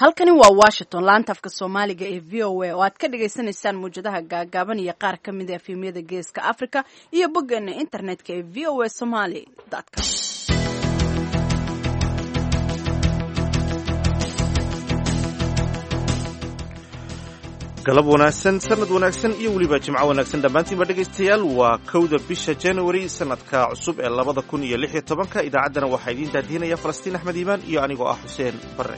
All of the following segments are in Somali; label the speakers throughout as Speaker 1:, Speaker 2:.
Speaker 1: halkani waa washington laanta afka soomaaliga ee v o a oo aad ka dhagaysanaysaan muwjadaha gaagaaban iyo qaar ka mid a efemyada geeska africa iyo boggeena internetka ee v o a somaly com
Speaker 2: galab wanaagsan sanad wanaagsan iyo weliba jimco wanaagsan dhammaantiinba dhegaystayaal waa kowda bisha january sanadka cusub ee labada kun iyo lix iyo tobanka idaacaddana waxaa idiin daadihinaya falastiin axmed iimaan iyo anigoo ah xuseen barre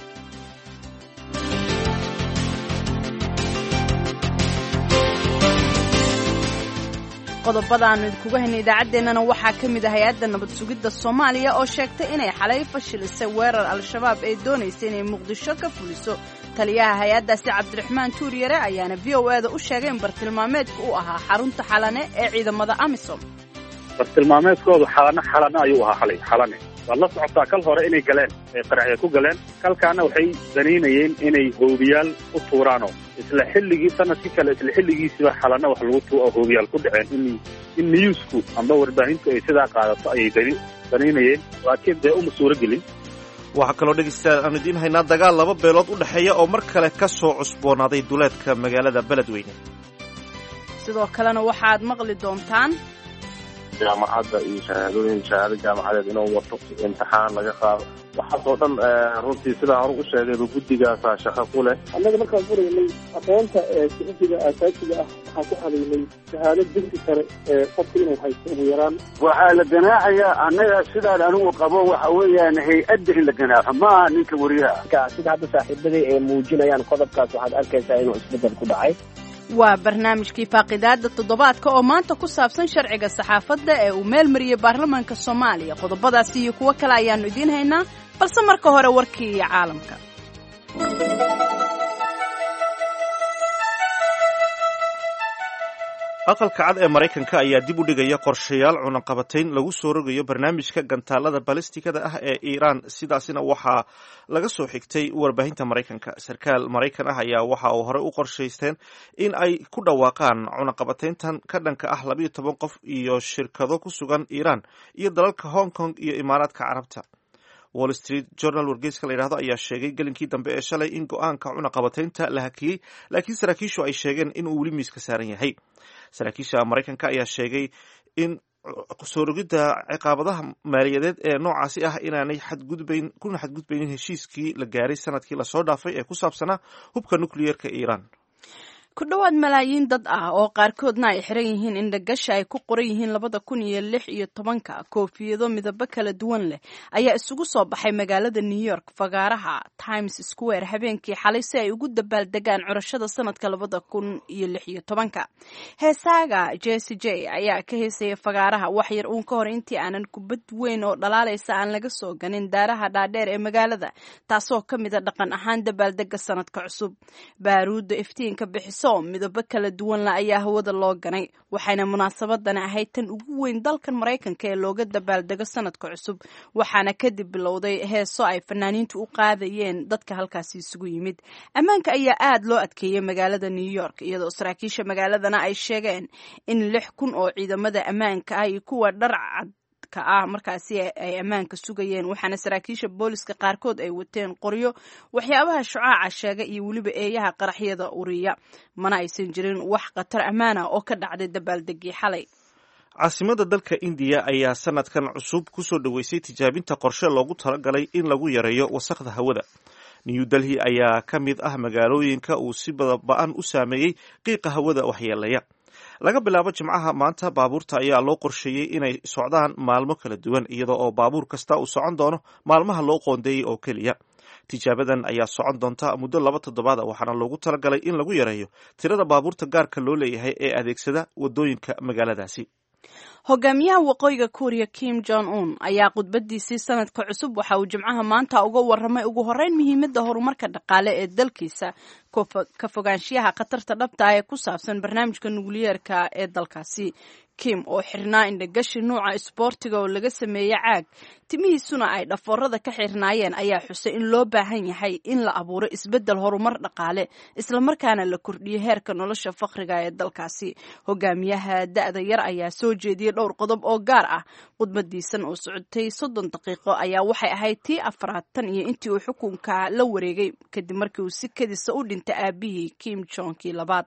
Speaker 1: qodobada aanu idinkuga haynay idaacaddeenana waxaa ka mid ah hay-adda nabad sugidda soomaaliya oo sheegtay inay xalay fashilisay weerar al-shabaab ay doonaysa inay muqdisho ka fuliso taliyaha hay-addaasi cabdiraxmaan tuuryare ayaana v o eda u sheegay in bartilmaameedka uu ahaa xarunta xalane ee ciidamada amisom
Speaker 3: bartilmaameedkoodu xalane xalane ayuu ahaa xalay xalane waad la socotaa kal hore inay galeen ay qaraxya ku galeen kalkaana waxay danaynayeen inay hoobiyaal u tuuraano isla xilligii sanadkii kale isla xilligiisiba xalana wax lagu tu hoobiyaal ku dhaceen in in newsku amba warbaahintu ay sidaa qaadato ayay dani danaynayeen laakiin dee uma suuro gelin
Speaker 2: waxaa kaloo dhegaystayaal aanu idiin haynaa dagaal laba beelood u dhexeeya oo mar kale ka soo cusboonaaday duleedka magaalada beledweyne
Speaker 1: sidoo kalena waxaad maqli doontaan
Speaker 4: jaamacadda iyo shahaadooyin shahaado jaamacadeed inuu wato imtixaan laga qaado waxaasoo dhan runtii sidaa hore u sheegayba guddigaasaa shaqo ku leh
Speaker 5: annaga markaan furaynay aqoonta sicisiga aasaasiga ah waxaan ku hadaynay shahaado degsi kale qofka inuu haysto ugu yaraan
Speaker 6: waxaa la ganaaxayaa annaga sidaan anigu qabo waxa weeyaan hay-adda in la ganaaxo maaha ninka wariyaha
Speaker 7: sida hadda saaxiibaday ay muujinayaan qodobkaas waxaad arkaysaa inuu isbeddel ku dhacay
Speaker 1: waa barnaamijkii faaqidaada toddobaadka oo maanta ku saabsan sharciga saxaafadda ee uu meel mariyey baarlamaanka soomaaliya qodobadaasi iyo kuwo kale ayaannu idiin haynaa balse marka hore warkii iyo caalamka
Speaker 2: aqalka cad ee maraykanka ayaa dib u dhigaya qorshayaal cunaqabatayn lagu soo rogayo barnaamijka gantaalada balistikada ah ee iiraan sidaasina waxaa laga soo xigtay warbaahinta maraykanka sarkaal maraykan ah ayaa waxa uu horey u qorshaysteen in ay ku dhawaaqaan cunaqabatayntan ka dhanka ah labayo toban qof iyo shirkado ku sugan iiraan iyo dalalka hong kong iyo imaaraadka carabta wall street journal wargeyska la yidhahdo ayaa sheegay gelinkii dambe ee shalay in go-aanka cunaqabataynta la hakiyey laakiin saraakiishu ay sheegeen inuu weli miiska saaran yahay saraakiisha maraykanka ayaa sheegay in soo rogidda ciqaabadaha maaliyadeed ee noocaasi ah inaanay xadgudbayn kuna xadgudbaynin heshiiskii la gaaray sanadkii lasoo dhaafay ee ku saabsanaa hubka nukliyeerka iiraan
Speaker 1: ku dhowaad malaayiin dad ah oo qaarkoodna ay xiran yihiin indhagasha ay ku qoran yihiin labada kun iyo lix iyo tobanka koofiyado midabo kala duwan leh ayaa isugu soo baxay magaalada new york fagaaraha times square habeenkii xalay si ay ugu dabaaldegaan curashada sanadka labada kun iyo lix iyo tobanka heesaaga jesse j ayaa ka heesaya fagaaraha wax yar uun ka hor intii aanan kubad weyn oo dhalaalaysa aan laga soo ganin daaraha dhaadheer ee magaalada taasoo ka mida dhaqan ahaan dabaaldega sanadka cusub baaruudda iftiinka bixiso midabo kala duwan la ayaa hawada loo ganay waxayna munaasabadani ahayd tan ugu weyn dalkan maraykanka ee looga dabaaldego sanadka cusub waxaana kadib bilowday heeso ay fanaaniintu u qaadayeen dadka halkaasi isugu yimid ammaanka ayaa aad loo adkeeyey magaalada new york iyadoo saraakiisha magaaladana ay sheegeen in lix kun oo ciidamada ammaanka ah iyo kuwa dharcad ah markaasi ay ammaanka sugayeen waxaana saraakiisha booliska qaarkood ay wateen qoryo waxyaabaha shucaaca sheega iyo weliba eeyaha qaraxyada uriya mana aysan jirin wax khatar ammaan ah oo ka dhacday dabaaldegii xalay
Speaker 2: caasimada dalka indiya ayaa sanadkan cusub kusoo dhoweysay tijaabinta qorshe loogu talagalay in lagu yareeyo wasakhda hawada new delhi ayaa ka mid ah magaalooyinka uu si badaba-an u saameeyey qiiqa hawada waxyeelaya laga bilaabo jimcaha maanta baabuurta ayaa loo qorsheeyey inay socdaan maalmo kala duwan iyada oo baabuur kasta uu socon doono maalmaha loo qoondeeyey oo keliya tijaabadan ayaa socon doonta muddo laba toddobaad a waxaana loogu talagalay in lagu yareeyo tirada baabuurta gaarka loo leeyahay ee adeegsada wadooyinka magaaladaasi
Speaker 1: hogaamiyaha waqooyiga kuuriya kim jong un ayaa khudbadiisii sanadka cusub waxa uu jimcaha maanta uga waramay ugu horeyn muhiimadda horumarka dhaqaale ee dalkiisa ka fogaanshiyaha khatarta dhabta ah ee ku saabsan barnaamijka nukliyeerka ee dalkaasi kim oo xirnaa indhagashi nuuca isboortiga oo laga sameeyey caag timihiisuna ay dhafoorada ka xirnaayeen ayaa xusay in loo baahan yahay in la abuuro isbeddel horumar dhaqaale islamarkaana la kordhiyo heerka nolosha fakriga ee dalkaasi hogaamiyaha da-da yar ayaa soo jeediyey dhowr qodob oo gaar ah khudbadiisan oo socotay soddon daqiiqo ayaa waxay ahayd tii afaraatan iyo intii uu xukunka la wareegay kadib markii uu si kadisa u dhintay aabihii kim jonkii labaad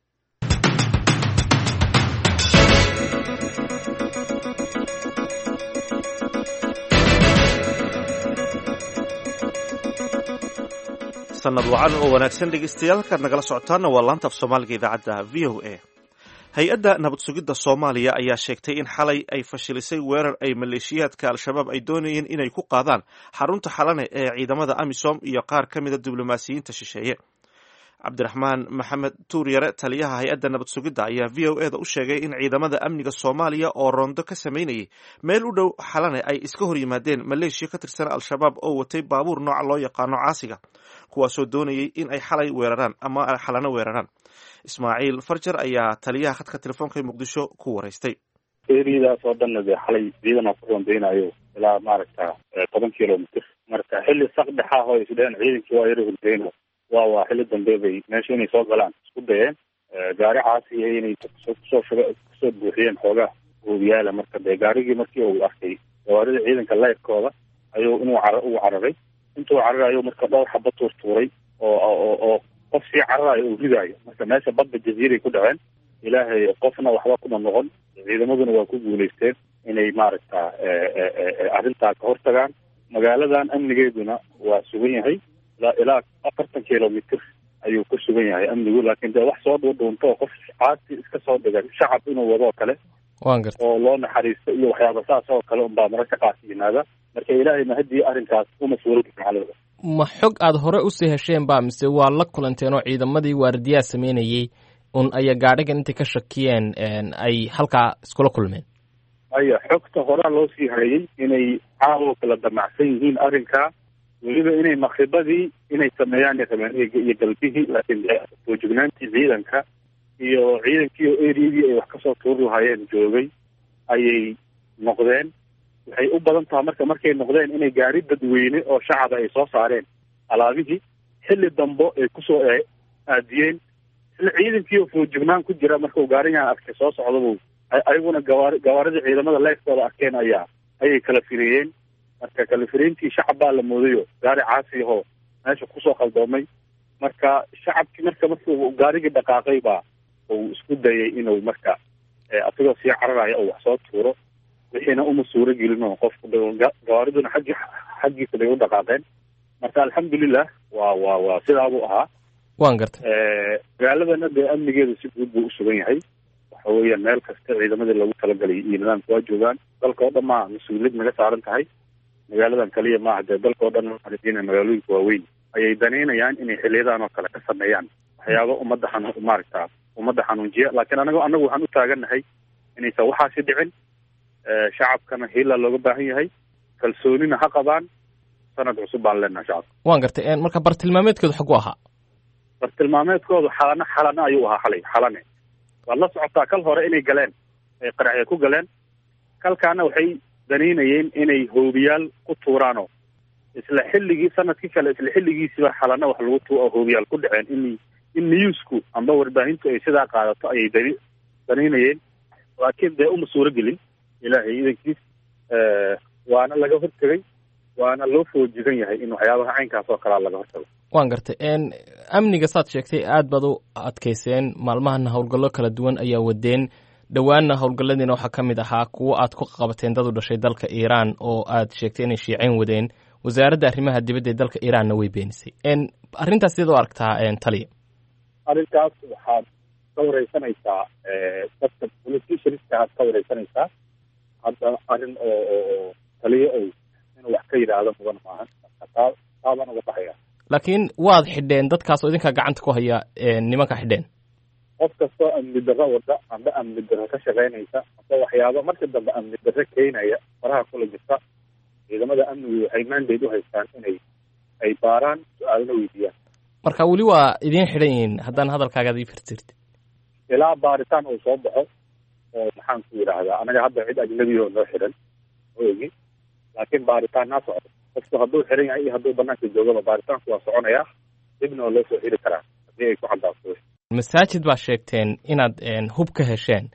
Speaker 2: sanad wacan oo wanaagsan dhegeystayaal halkaad nagala socotaana waa laanta af soomaaliga idaacadda v o a hay-adda nabad sugidda soomaaliya ayaa sheegtay in xalay ay fashilisay weerar ay maleeshiyaadka al-shabaab ay doonayeen inay ku qaadaan xarunta xalane ee ciidamada amisom iyo qaar ka mida diblomaasiyiinta shisheeye cabdiraxmaan maxamed tuuryare taliyaha hay-adda nabad sugidda ayaa v o eda u sheegay in ciidamada amniga soomaaliya oo roondo ka samaynayay meel u dhow xalane ay iska hor yimaadeen maleeshiya ka tirsan al-shabaab oo watay baabuur nooca loo yaqaano caasiga kuwaasoo doonayay in ay xalay weeraraan ama xalano weeraraan ismaaciil farjar ayaa taliyaha khadka telefoonka ee muqdisho ku waraystay
Speaker 3: eriyadaas oo dhanna dee xalay ciidanaa ku rondeynayo ilaa maaragta toban kilomitr marka xilli sakdhexa oo isdheheen ciidankii waa yara hurdeyno waa waa xilli dambe bay meesha inay soo galaan isku dayeen gaari caasiya inay kusoo shuga kusoo buuxiyeen xoogaa hoobiyaala marka dee gaarigii markii uu arkay gawaarida ciidanka leyrkooda ayuu inuu car uu cararay intuu cararayo marka dhowr xaba tuurtuuray oo oo oo qof sii cararayo uu ridaayo marka meesha badda jaziiray ku dhaceen ilaahay qofna waxba kuma noqon ciidamaduna waa ku guulaysteen inay maaragta arrintaa ka hortagaan magaaladan amnigeeduna waa sugan yahay ilaa ilaa afartan kilomitr ayuu ku sugan yahay amnigu laakiin dee wax soo dhuudhuunto oo qof caasi iska soo dhigay shacab inuu wado oo kale
Speaker 8: waan garta
Speaker 3: oo loo naxariisto iyo waxyaaba saas oo kale unbaa mararka qaas yimaada marka ilaahay mahadii arrinkaas uma suurogi macalada
Speaker 8: ma xog aada hore usii hesheen ba mise waa la kulanteen oo ciidamadii waardiyaha sameynayey un aya gaadhigan intay ka shakiyeen ay halkaa iskula kulmeen
Speaker 3: aya xogta horaa loo sii hayay inay caawo kala damacsan yihiin arrinkaa weliba inay makribadii inay sameeyaan rabeen iyo galbihii laakiin foojignaantii ciidanka iyo ciidankii oo eriyadii ay wax kasoo tuuri lahaayeen joogay ayay noqdeen waxay u badan tahay marka markay noqdeen inay gaari dadweyne oo shacaba ay soo saareen alaabihii xilli dambo ay kusoo aadiyeen isla ciidankii oo foojignaan ku jira markau gaarigan arkay soo socdabu ayaguna gawaari gawaaridii ciidamada leefkooda arkeen ayaa ayay kala firiyeen marka kala firiintii shacab baa la moodayo gaari caasi ahoo meesha kusoo qaldoomay marka shacabkii marka markuu gaarigii dhaqaaqay baa uu isku dayay inuu marka asagoo sii cararaya oo wax soo tuuro wixiina uma suuro gelin oo qofku gawaariduna xaggi xaggiisa bay u dhaqaaqeen marka alxamdulilah waa waa waa sidaabuu ahaa
Speaker 8: waan gartay
Speaker 3: magaaladana dee amnigeedu si guud buu usugan yahay waxa weeyaan meel kasta ciidamadii lagu talagalay iyo nidaamka waa joogaan dalka oo dhan maa mas-uuliyad naga saaran tahay magaaladan kaliya maaha dee dalka oo dhan maaragtay magaalooyinka waaweyn ayay danaynayaan inay xiliyadan oo kale ka sameeyaan waxyaaba ummadda xanu maaragta ummadda xanuunjiya laakiin anago anagu waxaan u taagannahay inaysan waxaasi dhicin shacabkana hiilaa looga baahan yahay kalsoonina ha qabaan sanad cusub baan leenaha shacabka
Speaker 8: waan gartay marka bartilmaameedkeedu xagu ahaa
Speaker 3: bartilmaameedkoodu xalana xalana ayuu ahaa xalay xalane waad la socotaa kal hore inay galeen ay qaraxya ku galeen kalkaana waxay danaynayeen inay hoobiyaal ku tuuraano isla xilligii sanadkii kale isla xilligiisiba xalana wax lagu tu hoobiyaal ku dhaceen in in newsku amba warbaahintu ay sidaa qaadato ayay dani danaynayeen laakiin dee uma suuro gelin ilaahay idankiis waana laga hortegay waana loo foojigan yahay in waxyaabaha caynkaas oo kalea laga hortago
Speaker 8: waan gartay amniga saad sheegtay aad baad u adkayseen maalmahana howlgallo kala duwan ayaa wadeen dhowaanna howlgalladiina waxaa ka mid ahaa kuwo aad ku qabateen dad u dhashay dalka iiraan oo aad sheegtay inay shiiceyn wadeen wasaaradda arrimaha dibadda ee dalka iiraanna way beenisay arrintaas sidaad u aragtaa taliya
Speaker 3: arrintaas waxaad ka wareysanaysaa dadka politicianska aad ka wareysanaysaa hadda arrin oo oo taliya ow inuu wax ka yidhaahdo mudan maahan taa taabaan uga baxaya
Speaker 8: laakiin waad xidheen dadkaas oo idinkaa gacanta ku haya nimanka xidheen
Speaker 3: qof kastoo amni darro wada amba amni darro ka shaqaynaysa amba waxyaaba marka dambe amni darro keenaya faraha kula jirta ciidamada amnigu waxay mandate u haystaan inay ay baaraan su-aalna weydiiyaan
Speaker 8: marka weli waa idiin xidhan yihiin haddaan hadalkaagaad ii firtirti
Speaker 3: ilaa baaritaan uu soo baxo oo maxaan ku yidhaahdaa anaga hadda cid ajnabi oo noo xidhan ma ogi laakiin baaritaan naa socdo qofku hadduu xiran yahay iyo hadduu banaanka joogaba baaritaanku waa soconayaa dibna oo loo soo xiri karaa haddii ay ku cadaato
Speaker 8: masaajid baa sheegteen inaad hub ka hesheen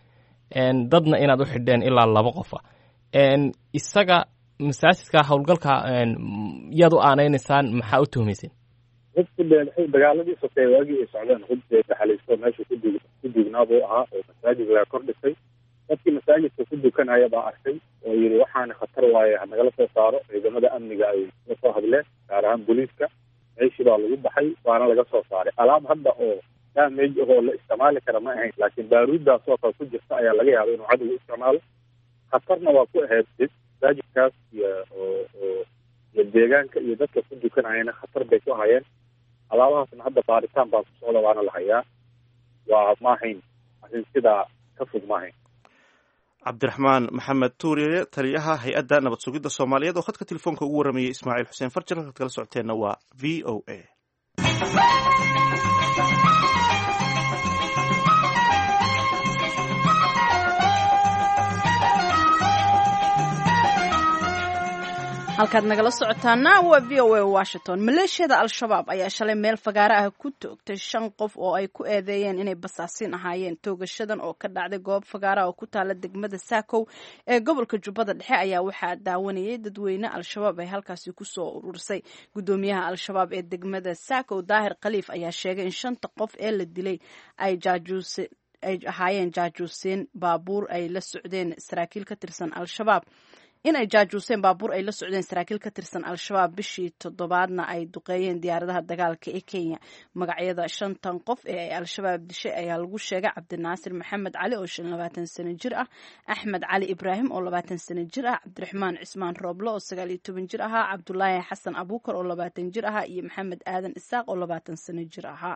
Speaker 8: dadna inaad u xidheen ilaa laba qofa isaga masaajidka howlgalka yaad u aanaynaysaan maxaa u tuhmayseen
Speaker 3: hubku dagaaladii sokeeye waagii ay socdeen hub dee daxalaysto meesha kudug ku dugnaa buu ahaa oo masaajid laga kor dhisay dadkii masaajidka ku dukanaya baa arkay oo yidhi waxaana khatar waaye hanagala soo saaro ciidamada amniga ay la soo hadleen gaar ahaan booliiska meeshii baa lagu baxay waana laga soo saaray alaab hadda oo damage ahoo la isticmaali kara ma ahayn laakiin baaruuddaas oo kale ku jirta ayaa laga yaaba inuu cadowga isticmaalo khatarna waa ku ahayd did masaajidkaas iyo oo oo iyo deegaanka iyo dadka ku dukanayana khatar bay ku hayeen alaabahaasna hadda baaritaan baa ku socda waana la hayaa waa ma ahayn arrin sidaa ka fog ma ahayn
Speaker 2: cabdiraxmaan maxamed tuuriye taliyaha hay-adda nabad sugidda soomaaliyeed oo khadka telefoonka ugu warramayay ismaaciil xuseen farjar halkaad kala socoteenna waa v o a
Speaker 1: halkaad nagala socotaana waa v o a washington maleeshiyada al-shabaab ayaa shalay meel fagaare ah ku toogtay shan qof oo ay ku eedeeyeen inay basaasiin ahaayeen toogashadan oo ka dhacday goob fagaara oo ku taala degmada saakow ee gobolka jubbada dhexe ayaa waxaa daawanayay dadweyne al-shabaab ay halkaasi kusoo urursay gudoomiyaha al-shabaab ee degmada saakow daahir khaliif ayaa sheegay in shanta qof ee la dilay ay jaajuuse ay ahaayeen jaajuuseen baabuur ay la socdeen saraakiil ka tirsan al-shabaab in ay jaajuuseen baabuur ay la socdeen saraakiil ka tirsan al-shabaab bishii toddobaadna ay duqeeyeen diyaaradaha dagaalka ee kenya magacyada shantan qof ee ay al-shabaab dishay ayaa lagu sheegay cabdinaasir maxamed cali oo shan labaatan sano jir ah axmed cali ibraahim oo labaatan sano jir ah cabdiraxmaan cismaan rooble oo sagaal iyo toban jir ahaa cabdulaahi xasan abuukar oo labaatan jir ahaa iyo maxamed aadan isaaq oo labaatan sano jir ahaa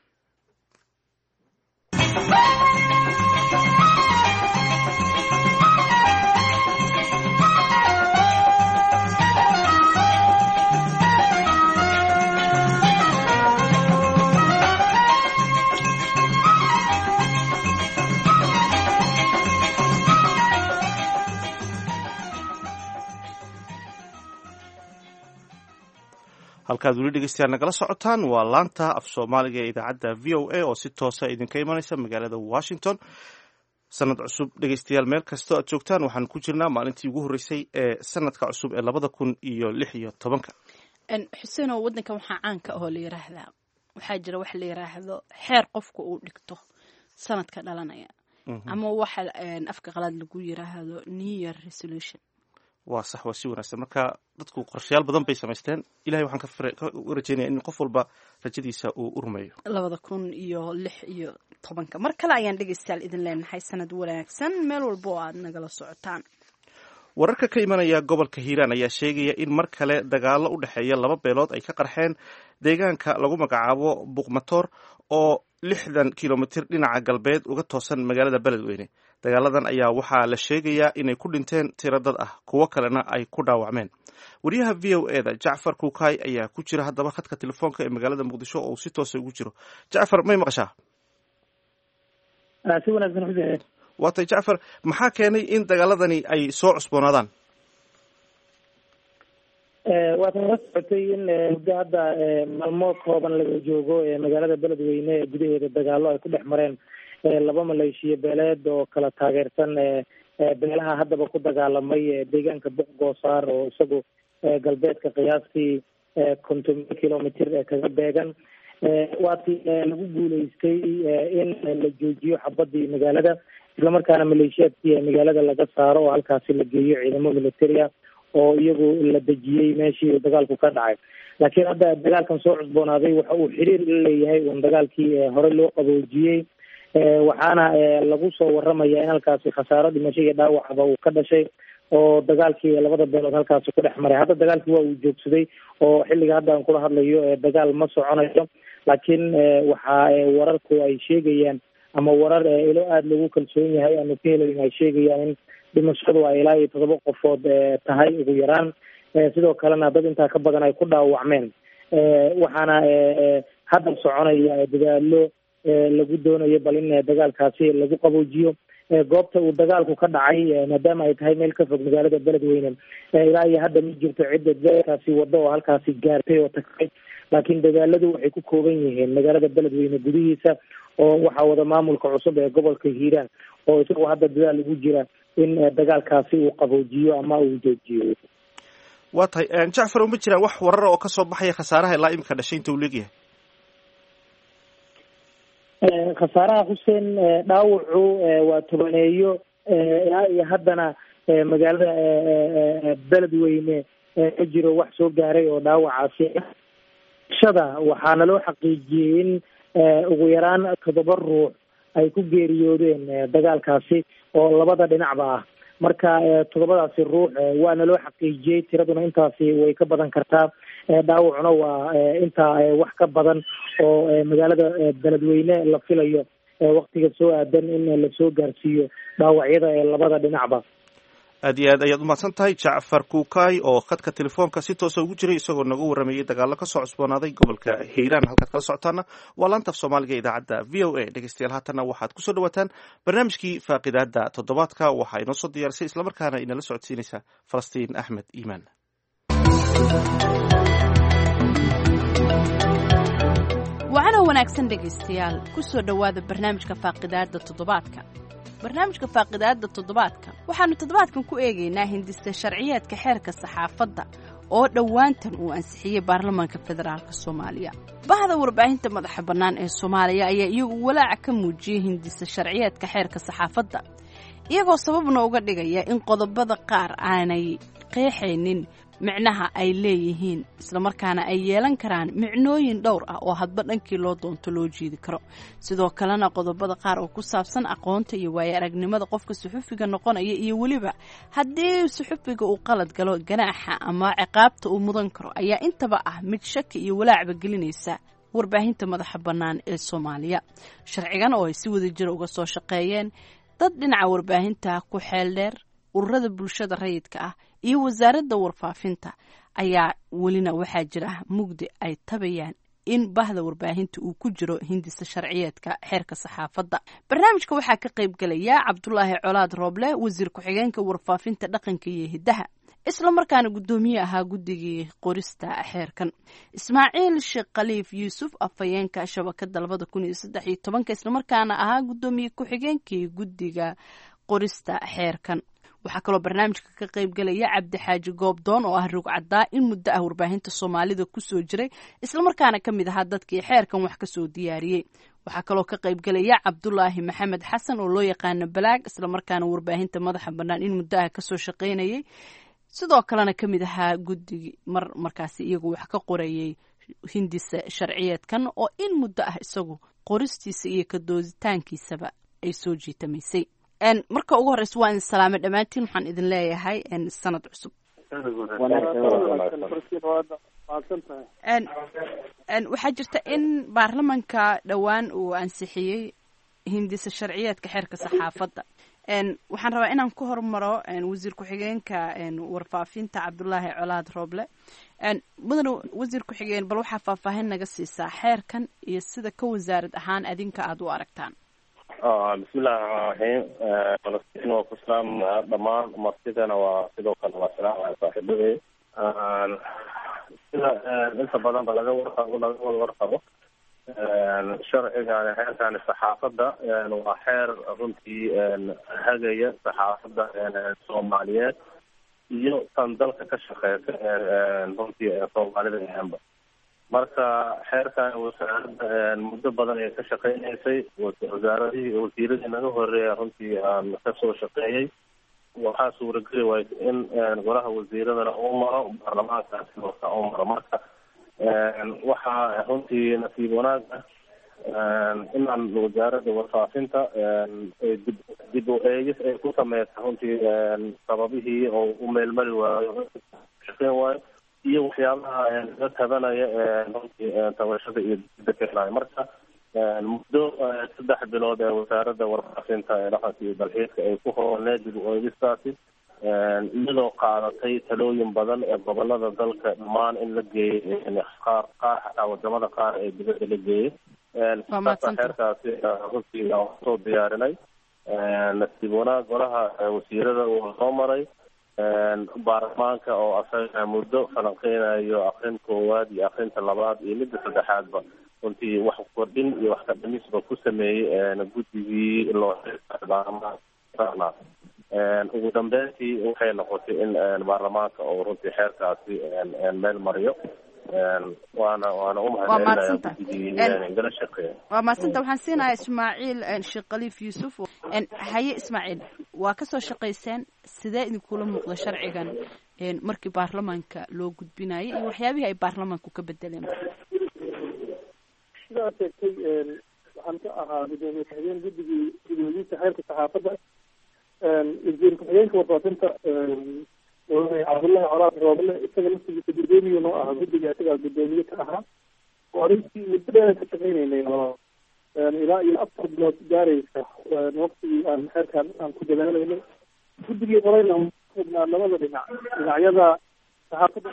Speaker 2: halkaad weli dhegeystayaal nagala socotaan waa laanta af soomaaliga ee idaacadda v o a oo si toosa idinka imanaysa magaalada washington sanad cusub dhegeystayaal meel kastoo aad joogtaan waxaan ku jirnaa maalintii ugu horreysay ee sanadka cusub ee labada kun iyo lix iyo tobanka
Speaker 1: xuseenow waddankan waxaa caanka ahoo la yiraahdaa waxaa jira wax la yiraahdo xeer qofka uu dhigto sanadka dhalanaya ama waxa afka qalaad lagu yiraahdo new year resolution
Speaker 2: waa sax waa si wanaagsan marka dadku qorshayaal badan bay samaysteen ilahay waxaan ka rajeynaya in qof walba rajadiisa uu u rumeeyo
Speaker 1: labada kun iyo lix iyo tobanka mar kale ayaan dhegeystayaal idin leenahay sanad wanaagsan meel walba oo aad nagala socotaan
Speaker 2: wararka ka imanaya gobolka hiiraan ayaa sheegaya in mar kale dagaalo u dhexeeya laba beelood ay ka qarxeen deegaanka lagu magacaabo buuqmatoor oo lixdan kilomitir dhinaca galbeed uga toosan magaalada beledweyne dagaaladan ayaa waxaa la sheegayaa inay ku dhinteen tiro dad ah kuwo kalena ay ku dhaawacmeen wariyaha v o e da jacfar kuukay ayaa ku jira haddaba khadka telefoonka ee magaalada muqdisho oo uu si toosa ugu jiro jacfar may maqashaa
Speaker 5: si wanaagsan xuseen
Speaker 2: waatay jacfar maxaa keenay in dagaaladani ay soo cusboonaadaan
Speaker 5: waad nala socotay in muddo hadda maalmo kooban laga joogo magaalada beledweyne ee gudaheeda dagaalo ay ku dhex mareen laba maleeshiya beeleed oo kala taageersan beelaha haddaba ku dagaalamay deegaanka buq goosaar oo isagu galbeedka qiyaastii konton kilomitr kaga beegan waatii lagu guuleystay in la joojiyo xabadii magaalada islamarkaana maleeshiyaadkii magaalada laga saaro oo halkaasi la geeyo ciidamo militaria oo iyagu la dejiyey meeshii dagaalku ka dhacay laakiin hadda dagaalkan soo cusboonaaday waxa uu xiriir la leeyahay un dagaalkii hore loo qaboojiyey waxaana lagu soo waramaya in halkaasi khasaaro dhimasho iyo dhaawacba uu ka dhashay oo dagaalkii labada beelood halkaasi ku dhex maray hadda dagaalkii waa uu joogsaday oo xilliga hadda aan kula hadlayo dagaal ma soconayo laakiin waxa wararku ay sheegayaan ama warar ilo aada lagu kalsoon yahay aanu ka helayn ay sheegayaan in dhimashadu ay ilaa iyo todoba qofood tahay ugu yaraan sidoo kalena dad intaa ka badan ay ku dhaawacmeen waxaana hadda soconaya dadaalo lagu doonayo bal in dagaalkaasi lagu qaboojiyo goobta uu dagaalku ka dhacay maadaama ay tahay meel ka fog magaalada beledweyne ilaa iyo hadda ma jirto cidda dadaalkaasi wado oo halkaasi gaartay oo tagtay laakiin dadaaladu waxay ku kooban yihiin magaalada beledweyne gudihiisa oo waxaa wada maamulka cusub ee gobolka hiiraan oo isagoo hadda dadaal ugu jira in dagaalkaasi uu qaboojiyo ama uu joojiyo
Speaker 2: waa tahay jacfar uma jiraan wax warara oo kasoo baxaya khasaaraha ilaa imika dhashay inta uu leegyahay
Speaker 5: khasaaraha xuseen dhaawacu waa tobaneeyo ilaa iyo haddana magaalada beledweyne ma jiro wax soo gaaray oo dhaawacaasi shada waxaana loo xaqiijiyey in ugu yaraan toddoba ruux ay ku geeriyoodeen dagaalkaasi oo labada dhinacba ah marka toddobadaasi ruux waana loo xaqiijiyey tiraduna intaasi way ka badan kartaa dhaawacuna waa intaa wax ka badan oo magaalada beledweyne la filayo waktiga soo aadan in lasoo gaarsiiyo dhaawacyada ee labada dhinacba
Speaker 2: aad iyo aad ayaad umahadsan tahay jacfar kuukay oo khadka telefoonka si toosa ugu jiray isagoo naga waramayay dagaalo kasoo cusboonaaday gobolka hiiraan halkaad kala socotaana waa laanta af soomaaliga idaacadda v o a dhegeystayaal haatanna waxaad kusoo dhawaataan barnaamijkii faaqidaada toddobaadka waxaa inoo soo diyaarisay islamarkaana inala socodsiinaysa falastiin axmed iimaan
Speaker 1: wacana wanaagsan dhegaystayaal kusoo dhowaada barnaamijka faaqidaada toddobaadka barnaamijka faaqidaada toddobaadka waxaannu toddobaadkan ku eegaynaa hindista sharciyeedka xeerka saxaafadda oo dhowaantan uu ansixiyey baarlamaanka federaalk soomaaliya bahda warbaahinta madaxa bannaan ee soomaaliya ayaa iyagu walaaca ka muujiyey hindista sharciyeedka xeerka saxaafadda iyagoo sababna uga dhigaya in qodobada qaar aanay qeexaynin micnaha ay leeyihiin islamarkaana ay yeelan karaan micnooyin dhowr ah oo hadba dhankii loo doonto loo jiidi karo sidoo kalena qodobada qaar oo ku saabsan aqoonta iyo waayo aragnimada qofka suxufiga noqonaya iyo weliba haddii suxufiga uu qalad galo ganaaxa ama ciqaabta uu mudan karo ayaa intaba ah mid shaki iyo walaacba gelinaysa warbaahinta madaxa bannaan ee soomaaliya sharcigan oo ay si wada jira uga soo shaqeeyeen dad dhinaca warbaahinta ku xeel dheer ururada bulshada rayidka ah iyo wasaaradda warfaafinta ayaa welina waxaa jira mugdi ay tabayaan in bahda warbaahinta uu ku jiro hindisa sharciyeedka xeerka saxaafadda barnaamijka waxaa ka qayb gelaya cabdulaahi colaad rooble wasiir ku-xigeenka warfaafinta dhaqanka iyo hiddaha islamarkaana guddoomiye ahaa guddigii qorista xeerkan ismaaciil sheekh khaliif yuusuf afhayeenka shabakada labada kun iyo saddex iyo tobanka islamarkaana ahaa guddoomiye ku-xigeenkii guddiga qorista xeerkan waxaa kaloo barnaamijka ka qayb gelaya cabdixaaji goobdoon oo ah rugcaddaa in muddo ah warbaahinta soomaalida kusoo jiray islamarkaana ka mid ahaa dadkii xeerkan wax kasoo diyaariyey waxaa kaloo ka qayb gelaya cabdulaahi maxamed xasan oo loo yaqaano balaag islamarkaana warbaahinta madaxa bannaan in muddo ah kasoo shaqaynayay sidoo kalena ka mid ahaa guddigii mar markaasi iyagu wax ka qorayay hindisa sharciyeedkan oo in muddo ah isagu qoristiisa iyo kadooditaankiisaba ay soo jiitamaysay marka ugu horeysa waa idin salaamay dhammaantiin waxaan idin leeyahay sanad cusub waxaa jirta in baarlamanka dhowaan uu ansixiyey hindisa sharciyeedka xeerka saxaafadda waxaan rabaa inaan ku hormaro wasiir ku-xigeenka warfaafinta cabdulaahi colaad rooble mudane wasiir ku-xigeen bal waxaa faahfaahin naga siisaa xeerkan iyo sida ka wasaarad ahaan adinka aada u aragtaan
Speaker 4: bismillahi raxmaan raxiim falastiin waa ku salaamaya dhammaan martidana waa sidoo kale waa salaamaya saaxiibadey sida inta badan ba laga warqabo laga wada warqabo sharcigan xeerkani saxaafadda waa xeer runtii hagaya saxaafadda soomaaliyeed iyo tan dalka ka shaqeysa runtii soomaalida ahaanba marka xeerkan wasaaradda muddo badan ay ka shaqeynaysay wasaaradihii wasiiradii naga horeeya runtii aan kasoo shaqeeyey waxaa suurageli waay in golaha wasiiradana uu maro baarlamaankaasi marka uu maro marka waxaa runtii nasiib wanaag ah inaan wasaaradda warfaafinta dib dib u eegis ay ku sameysa runtii sababihii oo u meelmari waayo shaqeyn waayo iyo waxyaabaha laga tabanaya runtii tabashada iyo dida keenayo marka muddo saddex bilood ee wasaaradda warfaafinta ee dhaqanka iyo dalxiiska ay ku hooneed dib u eegistaasi iyadoo qaadatay talooyin badan ee gobolada dalka dhammaan in la geeyey qaar qaar xataa wadamada qaar ee dibadda la geeyey saasa xeerkaasi runtii aan kusoo diyaarinay nasiib wanaag golaha wasiirada uu soo maray baarlamaanka oo asaga muddo falanqeynayo akrin koowaad iyo akrinta labaad iyo midda saddexaadba runtii wax kordhin iyo wax kadhamisba ku sameeyey guddigii loo baarlamaanka ugu dambeyntii waxay noqotay in baarlamaanka oo runtii xeerkaasi meel mariyo waana waana umahadcelinaya guddigii gala shaqeeya
Speaker 1: waa mahadsanta waxaan siinayaa ismaaciil sheekh khaliif yuusuf haye ismaaciil waa kasoo shaqayseen sidee idinkula muuqda sharcigan markii baarlamaanka loo gudbinayay iyo waxyaabihii ay baarlamaanku ka bedeleen
Speaker 5: sidaa sheegtay waxaan ka ahaa gudoomiye ku-xigeen guddigii gudoomiyiinta xeerka saxaafadda wasiir ku-xigeenka warfaafinta cabdullahi colaad roobale isaga laftigiisa gudoomiye noo ahaa guddiga isagaa gudoomiye ka ahaa oo arrintii muddo dheer ka shaqeynaynay oo ilaa iyo afar bilood gaaraysa waqtigii aan xeerkaan aan ku dadaalaynay guddigii qorayna xubnaa labada dhinac dhinacyada saxaafadda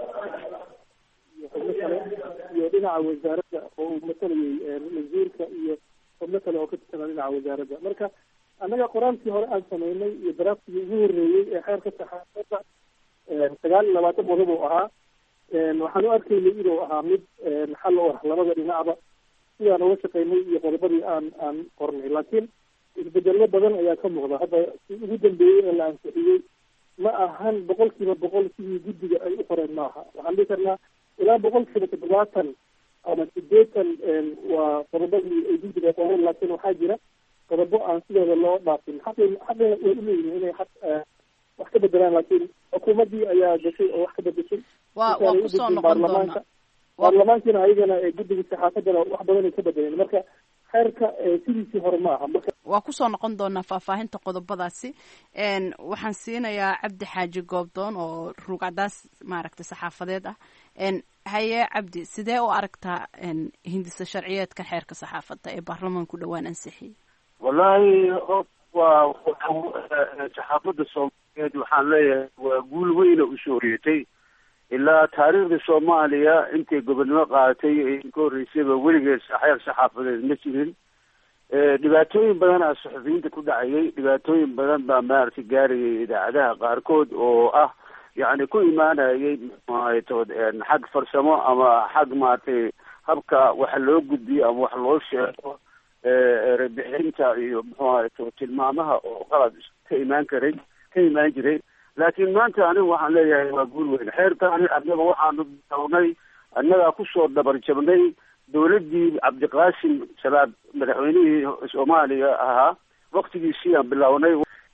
Speaker 5: iyo xubno kale iyo dhinaca wasaaradda oo uu matalayay wasiirka iyo xubno kale oo ka tirsanaa dhinaca wasaaradda marka annaga qoraalkii hore aan sameynay iyo daraaftigii ugu horreeyey ee xeerka saxaafadda sagaal iyo labaatan qodob uu ahaa waxaan u arkaynay inuu ahaa mid xal u ah labada dhinacba sidaan uga shaqeynay iyo qodobadii aan aan qornay laakiin isbedello badan ayaa ka muuqda hadda si ugu dambeeyey ee la ansixiyey ma ahan boqol kiiba boqol sidii guddiga ay u qoreen maaha waxaan dhihi karnaa ilaa boqol kiiba toddobaatan ama sideetan waa qodobadii ay guddiga qoreen laakiin waxaa jira qodobo aan sidooda loo dhaafin xaqi xaqina way uleeyihin inay xaq wax ka bedelaan laakiin xukuumaddii ayaa gashay oo wax ka bedeshay
Speaker 1: waa waa kusoo noqon doonaa
Speaker 5: baarlamaankiina ayagana guddiga saxaafaddana wax badan ay ka bedeleen marka xeerka sidiisii hore ma aha marka
Speaker 1: waa kusoo noqon doonaa faahfaahinta qodobadaasi waxaan siinayaa cabdi xaaji goobdoon oo ruugcadaas maaragtay saxaafadeed ah haye cabdi sidee u aragtaa hindisa sharciyeedka xeerka saxaafadda ee baarlamaanku dhowaan ansixiyey
Speaker 6: wallaahi waa saxaafadda soomaaliyeed waxaan leeyahay waa guul weyna usoo horeetay ilaa taariikhda soomaaliya intay gobonnimo qaadatay ee ka horreysayba weligeed xeer saxaafadeed ma jirin dhibaatooyin badan aa saxufiyiinta ku dhacayay dhibaatooyin badan baa maaragtay gaarayay idaacadaha qaarkood oo ah yacni ku imaanayay mxuahaytood xag farsamo ama xag maaragtay habka waxa loo gudbiyo ama wax loo sheego erebixinta iyo muxuu ahayto tilmaamaha oo qalad ka imaan karay ka imaan jiray laakiin maanta anigu waxaan leeyahay waa guul weyn xeerkaani annaga waxaanu bilownay annagaa kusoo dabar jabnay dawladdii cabdiqaasim salaad madaxweynihii soomaaliya ahaa waktigiisii aan bilownay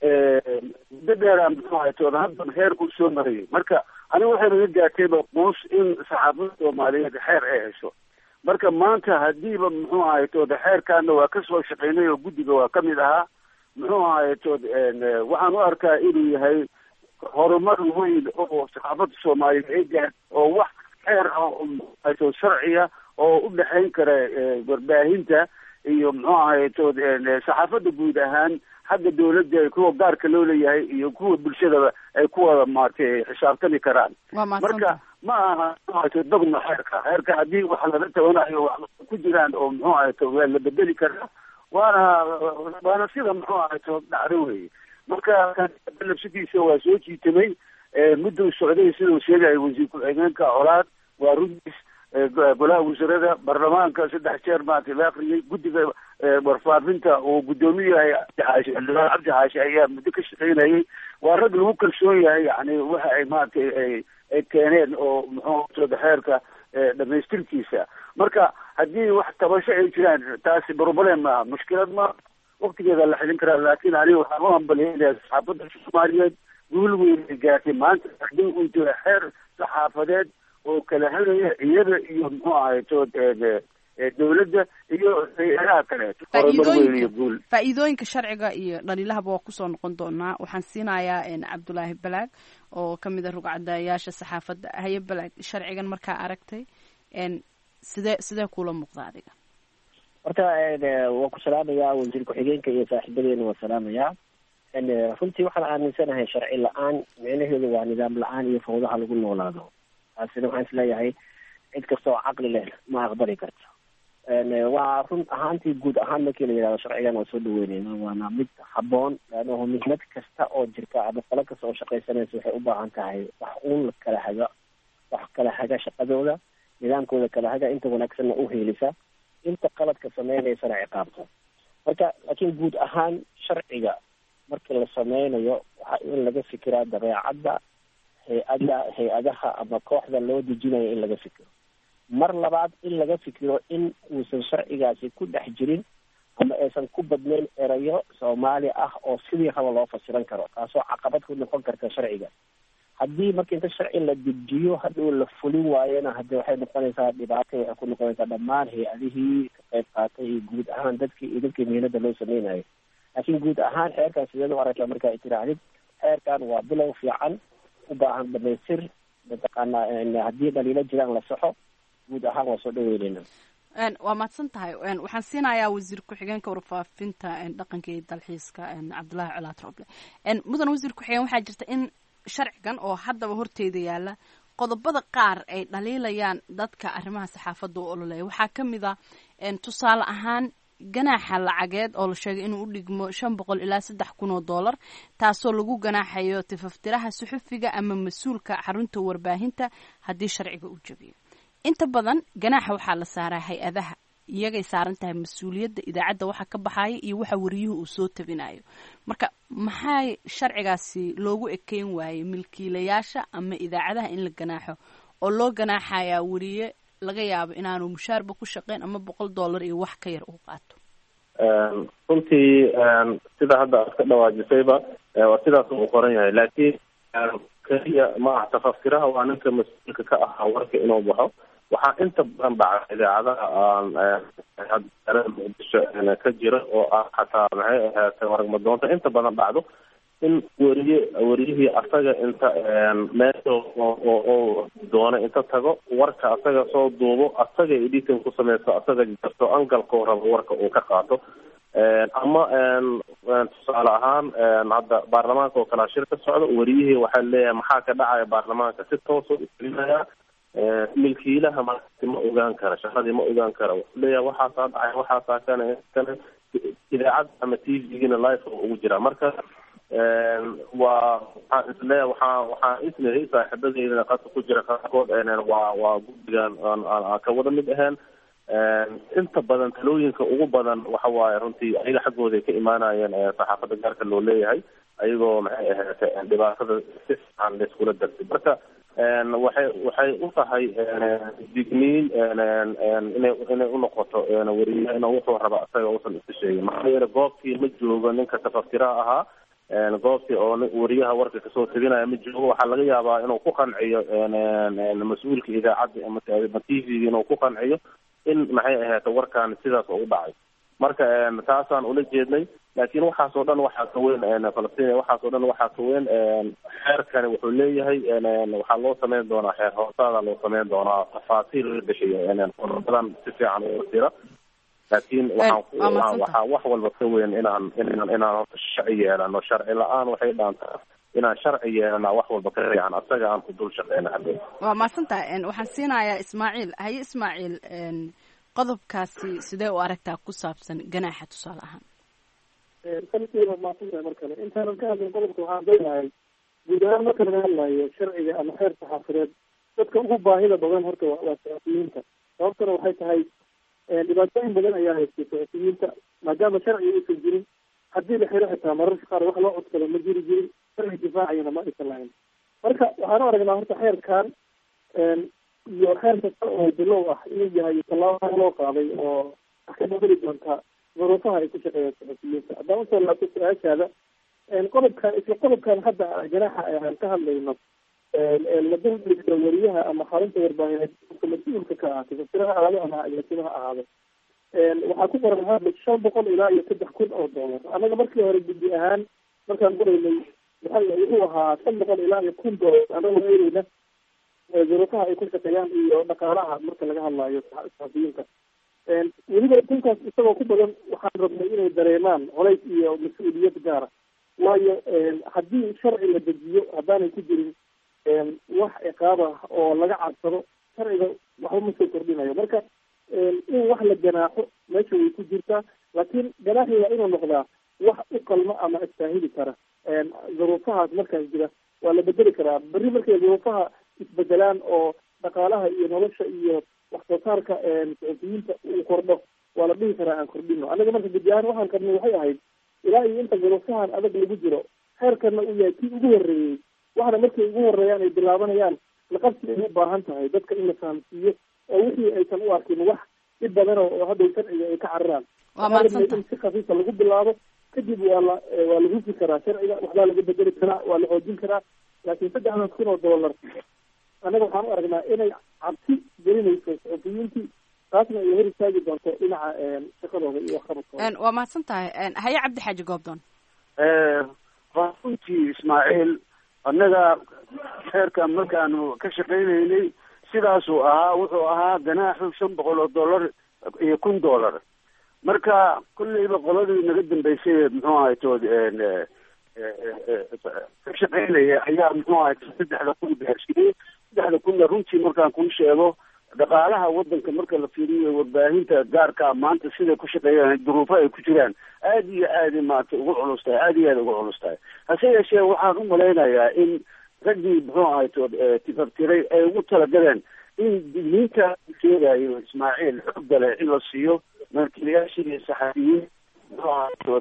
Speaker 6: muddo dheer aan muxuu ahaytood haddan xeerku soo marayay marka aniga waxay naga gaartayba quus in saxaafada soomaaliyeed xeer ay hesho marka maanta hadiiba muxuu ahaytood xeerkaana waa kasoo shaqeynay oo guddiga waa kamid ahaa muxuu ahaytood waxaan u arkaa inuu yahay horumar weyn oo saxaafada soomaaliyeed ay gaar oo wax xeer ah ahaytood sharciya oo u dhexayn kara warbaahinta iyo muxuu ahaytood saxaafada guud ahaan xagga dawladda kuwa gaarka loo leeyahay iyo kuwa bulshadaba ay ku wada maaragtay xisaabtami karaan marka ma aha dogma xeerka xeerka haddii wax laga tabanayo wax ku jiraan oo muxuu ahayto waa la bedeli karaa waana waana sida muxuu ahayto dhacdo weye marka labsadiisa waa soo jiitamay mudduu socday siduu sheegaya wasiir ku-xigeenka colaad waa runtiis golaha wasiirada baarlamaanka saddex jeer maaragtay la akriyay guddiga warfaafinta uu guddoomiye yahay cabdixaashi xildhibaan cabdi xaashi ayaa muddo ka shaqeynayay waa rag lagu kalsoon yahay yani waxa ay maaragtay ay ay keeneen oo muxuu xeerka dhamaystirkiisa marka haddii wax tabasho ay jiraan taasi problem maaha mushkilad ma waktigeeda la xilin karaa laakiin aniga waxaan u hambalyeynaya saxaafadda soomaaliyeed guul weyn ay gaartay maanta haddii uu jiro xeer saxaafadeed oo kala helaya iyada iyo muxuu ahayto dawladda iyo hay-adaha kaleeto horumar weyn iyo guul
Speaker 1: faa-iidooyinka sharciga iyo dhaliilahaba waa kusoo noqon doonaa waxaan siinayaa cabdulaahi balaag oo kamid a rugcadayaasha saxaafadda haye balaag sharcigan markaa aragtay sidee sidee kuula muuqda adiga
Speaker 7: horta waan ku salaamayaa wasiir ku-xigeenka iyo saaxiibadeena waan salaamayaa runtii waxaan aaminsanahay sharci la-aan micnaheedu waa nidaam la-aan iyo fawdaha lagu noolaado taasina waxaan isleeyahay cid kasta oo caqli leh ma aqbali karto waa run ahaantii guud ahaan markii la yidhahdo sharcigan waa soo dhaweyneyna waana mid haboon leannahu mihnad kasta oo jirta ama qolo kasta oo shaqaysanaysa waxay u baahan tahay wax uun kala haga wax kala haga shaqadooda nidaamkooda kala haga inta wanaagsanna u heelisa inta qaladka sameynaysana ciqaabta marka laakiin guud ahaan sharciga markii la sameynayo waxaa in laga fikiraa dabeecadda hay-ada hay-adaha ama kooxda loo dejinayo in laga fikiro mar labaad in laga fikiro in uusan sharcigaasi ku dhex jirin ama aysan ku badnayn erayo soomaali ah oo sidii raba loo fasiran karo taasoo caqabad ku noqon karta sharciga haddii marka inta sharci la dejiyo hadhow la fulin waayona hadde waxay noqonaysaa dhibaato waxay ku noqonaysaa dhammaan hay-adihii ka qayb qaatay iyo guud ahaan dadkii iyo dadkii mihinada loo sameynayo laakiin guud ahaan xeerkan sideed u aragtaa marka ay tiraahdid xeerkan waa bilow fiican u baahan dhamaystir mataqaanaa haddii dhaliilo jiraan la saxo guud ahaan waa soo dhaweyneyna
Speaker 1: waa mahadsan tahay waxaan siinayaa wasiir ku-xigeenka warfaafinta dhaqanka iyo dalxiiska cabdullaahi colaad roble mudan wasiir ku-xigeen waxaa jirta in sharcigan oo haddaba horteeda yaala qodobada qaar ay dhaliilayaan dadka arrimaha saxaafadda u ololeeya waxaa ka mid a tusaale ahaan ganaaxa lacageed oo la sheegay inuu u dhigmo shan boqol ilaa saddex kun oo dollar taasoo lagu ganaaxayo tifaftiraha suxufiga ama mas-uulka xarunta warbaahinta haddii sharciga uu jabiyo inta badan ganaaxa waxaa la saaraa hay-adaha iyagay saaran tahay mas-uuliyadda idaacadda waxa ka baxaya iyo waxa wariyuhu uu soo tabinayo marka maxaa sharcigaasi loogu ekeyn waayey milkiilayaasha ama idaacadaha in la ganaaxo oo loo ganaaxayaa wariye laga yaabo inaanu mushaarba ku shaqeyn ama boqol dollar iyo wax ka yar uu qaato
Speaker 4: runtii sida hadda aad ka dhawaajisayba waa sidaas uu qoran yahay laakiin keliya ma aha tafaftiraha waa ninka mas-uulka ka ahaa warka inuu baxo waxaa inta badan dhaca idaacadaha aan muqdisho ka jira oo ah xataa maxay ahaatay waragmadoonta inta badan dhacdo in weriye weriyihii asaga inta meesha oo doona inta tago warka asaga soo duubo asaga editing ku sameysto asaga jarto angalkoo rabo warka uu ka qaato ama tusaale ahaan hadda baarlamaanka oo kalaa shir ka socdo weriyihii waxaa leeyahay maxaa ka dhacaya baarlamaanka si toosa u gelinaya milkiilaha markaasi ma ogaan kara shaqadii ma ogaan kara wuxuu leeyahay waxaasaa dhacay waxaasaa kana kana idaacadda ama t v-gina life oo ugu jira marka waa waxaan isleeyahay waxaa waxaan isleeyahay saaxiibadeydana qadka ku jira qaarkood waa waa guddigan aan ka wada mid ahayn inta badan talooyinka ugu badan waxa waaye runtii ayaga xaggooda ay ka imaanayeen saxaafadda gaarka loo leeyahay ayagoo maxay ahaatay dhibaatada si fiican laiskula dartay marka waxay waxay u tahay digniin inay inay unoqoto weriye inuu wuxuu raba isaga uusan iska sheegin maxaa yeele goobtii ma joogo ninka tafaftiraha ahaa goobtii oo weriyaha warka kasoo teginaya ma joogo waxaa laga yaabaa inuu ku qanciyo mas-uulka idaacadda ama t v-ga inuu ku qanciyo in maxay ahaata warkaan sidaas oo u dhacay marka taasaan ula jeednay laakiin waxaas oo dhan waxaa ka weyn falastiin waxaas oo dhan waxaa ka weyn xeerkani wuxuu leeyahay waxaa loo sameyn doonaa xeer hoosaada loo sameyn doonaa tafaasiil la bixiyo qodobadan si fiican u tira laakiin waxaan waxaa wax walba ka weyn inaan inaan inaan horta sharci yeelano sharci la-aan waxay dhaantaa inaan sharci yeelana wax walba ka fiican asaga aan ku dul shaqeyna hadda
Speaker 1: waa mahadsantahay waxaan siinayaa ismaaciil haye ismaaciil qodobkaasi sidee u aragtaa ku saabsan ganaaxa tusaale ahaan
Speaker 5: sanadkiiba maadsantahay mar kale intaanan ka hadlin qodobka waxaan doonahay guud ahaan marka laga hadlayo sharciga ama xeer saxaafadeed dadka ugu baahida badan horta waa saxafiyiinta sababtana waxay tahay dhibaatooyin badan ayaa haystay saxafiyiinta maadaama sharciga uusan jirin haddii la xiro xitaa mararka qaar wax loo codsado ma jiri jirin sharci difaacayana ma aysan lahayn marka waxaan u aragnaa horta xeerkan iyo xeer kasta oo bilow ah inuu yahay tallaabo loo qaaday oo wax ka bedeli doonta duruufaha ay ku shaqeeyaan saxafiyiinta haddaan usoo laabto su-aashaada qodobkan isla qodobkan hadda ganaaxa aan ka hadlayno ladahda wariyaha ama xarunta warbaahineed mas-uulka ka ahaatay fasiraha ahaado ama agaasimaha ahaado waxaa ku qoran hadla shan boqol ilaa iyo saddex kun oo doolar annaga markii hore guddi ahaan markaan qoraynay waxa wuxuu ahaa shan boqol ilaa iyo kun doolar anagoo eegeyna duruufaha ay ku shaqeeyaan iyo dhaqaalaha marka laga hadlayo saxafiyiinta weliba kunkaas isagoo ku badan waxaan rabnay inay dareemaan colays iyo mas-uuliyad gaara waayo haddii sharci la dejiyo haddaanay ku jirin wax ciqaab ah oo laga cadsado sharciga waxba ma soo kordhinayo marka in wax la ganaaxo meesha way ku jirtaa laakiin ganaaxi waa inuu noqdaa wax u qalmo ama istaahili kara duruufahaas markaas jira waa la bedeli karaa berri markay duruufaha isbedelaan oo dhaqaalaha iyo nolosha iyo wax soo saarka suxufiyiinta uu kordho waa la dhihi karaa aan kordhino annaga marka gudi ahaan waxaan qabnay waxay ahayd ilaa iyo inta duruufahan adag lagu jiro xeerkana uu yahay kii ugu horreeyey waxna markay ugu horreeyaan ay bilaabanayaan laqabsi ay u baahan tahay dadka in la fahamsiiyo oo wixii aysan u arkin wax dhib badan oo hadhow sharciga ay ka cararaan
Speaker 1: waa mahadsanta
Speaker 5: in si khafiifa lagu bilaabo kadib waa la waa la hufi karaa sharciga waxbaa laga bedeli karaa waa la xoojin karaa laakiin saddexdan kun oo dollar annaga waxaan u aragnaa inay cabsi gelinayso suxufiyiintii taasna ay hor istaagi doonto dhinaca shaqadooda iyo waxqabadkooda
Speaker 1: waa mahadsan tahay haye cabdi xaaji goobdoon
Speaker 6: waa runtii ismaaciil annaga xeerkan markaanu ka shaqaynaynay sidaasuu ahaa wuxuu ahaa ganaaxu shan boqol oo dollar iyo kun dollar marka kolleyba qoladii naga dambeysay muxuu ahay tood ka shaqaynaya ayaa muxuu ahay saddexda kun gaarsiiyey saddexda kunna runtii markaan kuu sheego dhaqaalaha wadanka marka la fiiriyo warbaahinta gaarkaa maanta siday ku shaqeeyaan duruufo ay ku jiraan aada iyo aada maarata ugu culus tahay aada iyo aada ugu culus tahay hase yeeshee waxaan u malaynayaa in raggii muxuu ahay tood tifaftiray ay ugu talagaleen in digniinta sheegayo ismaaciil xoogga leh in la siiyo markiilayaashii saxafiyiin muxuu ahay tood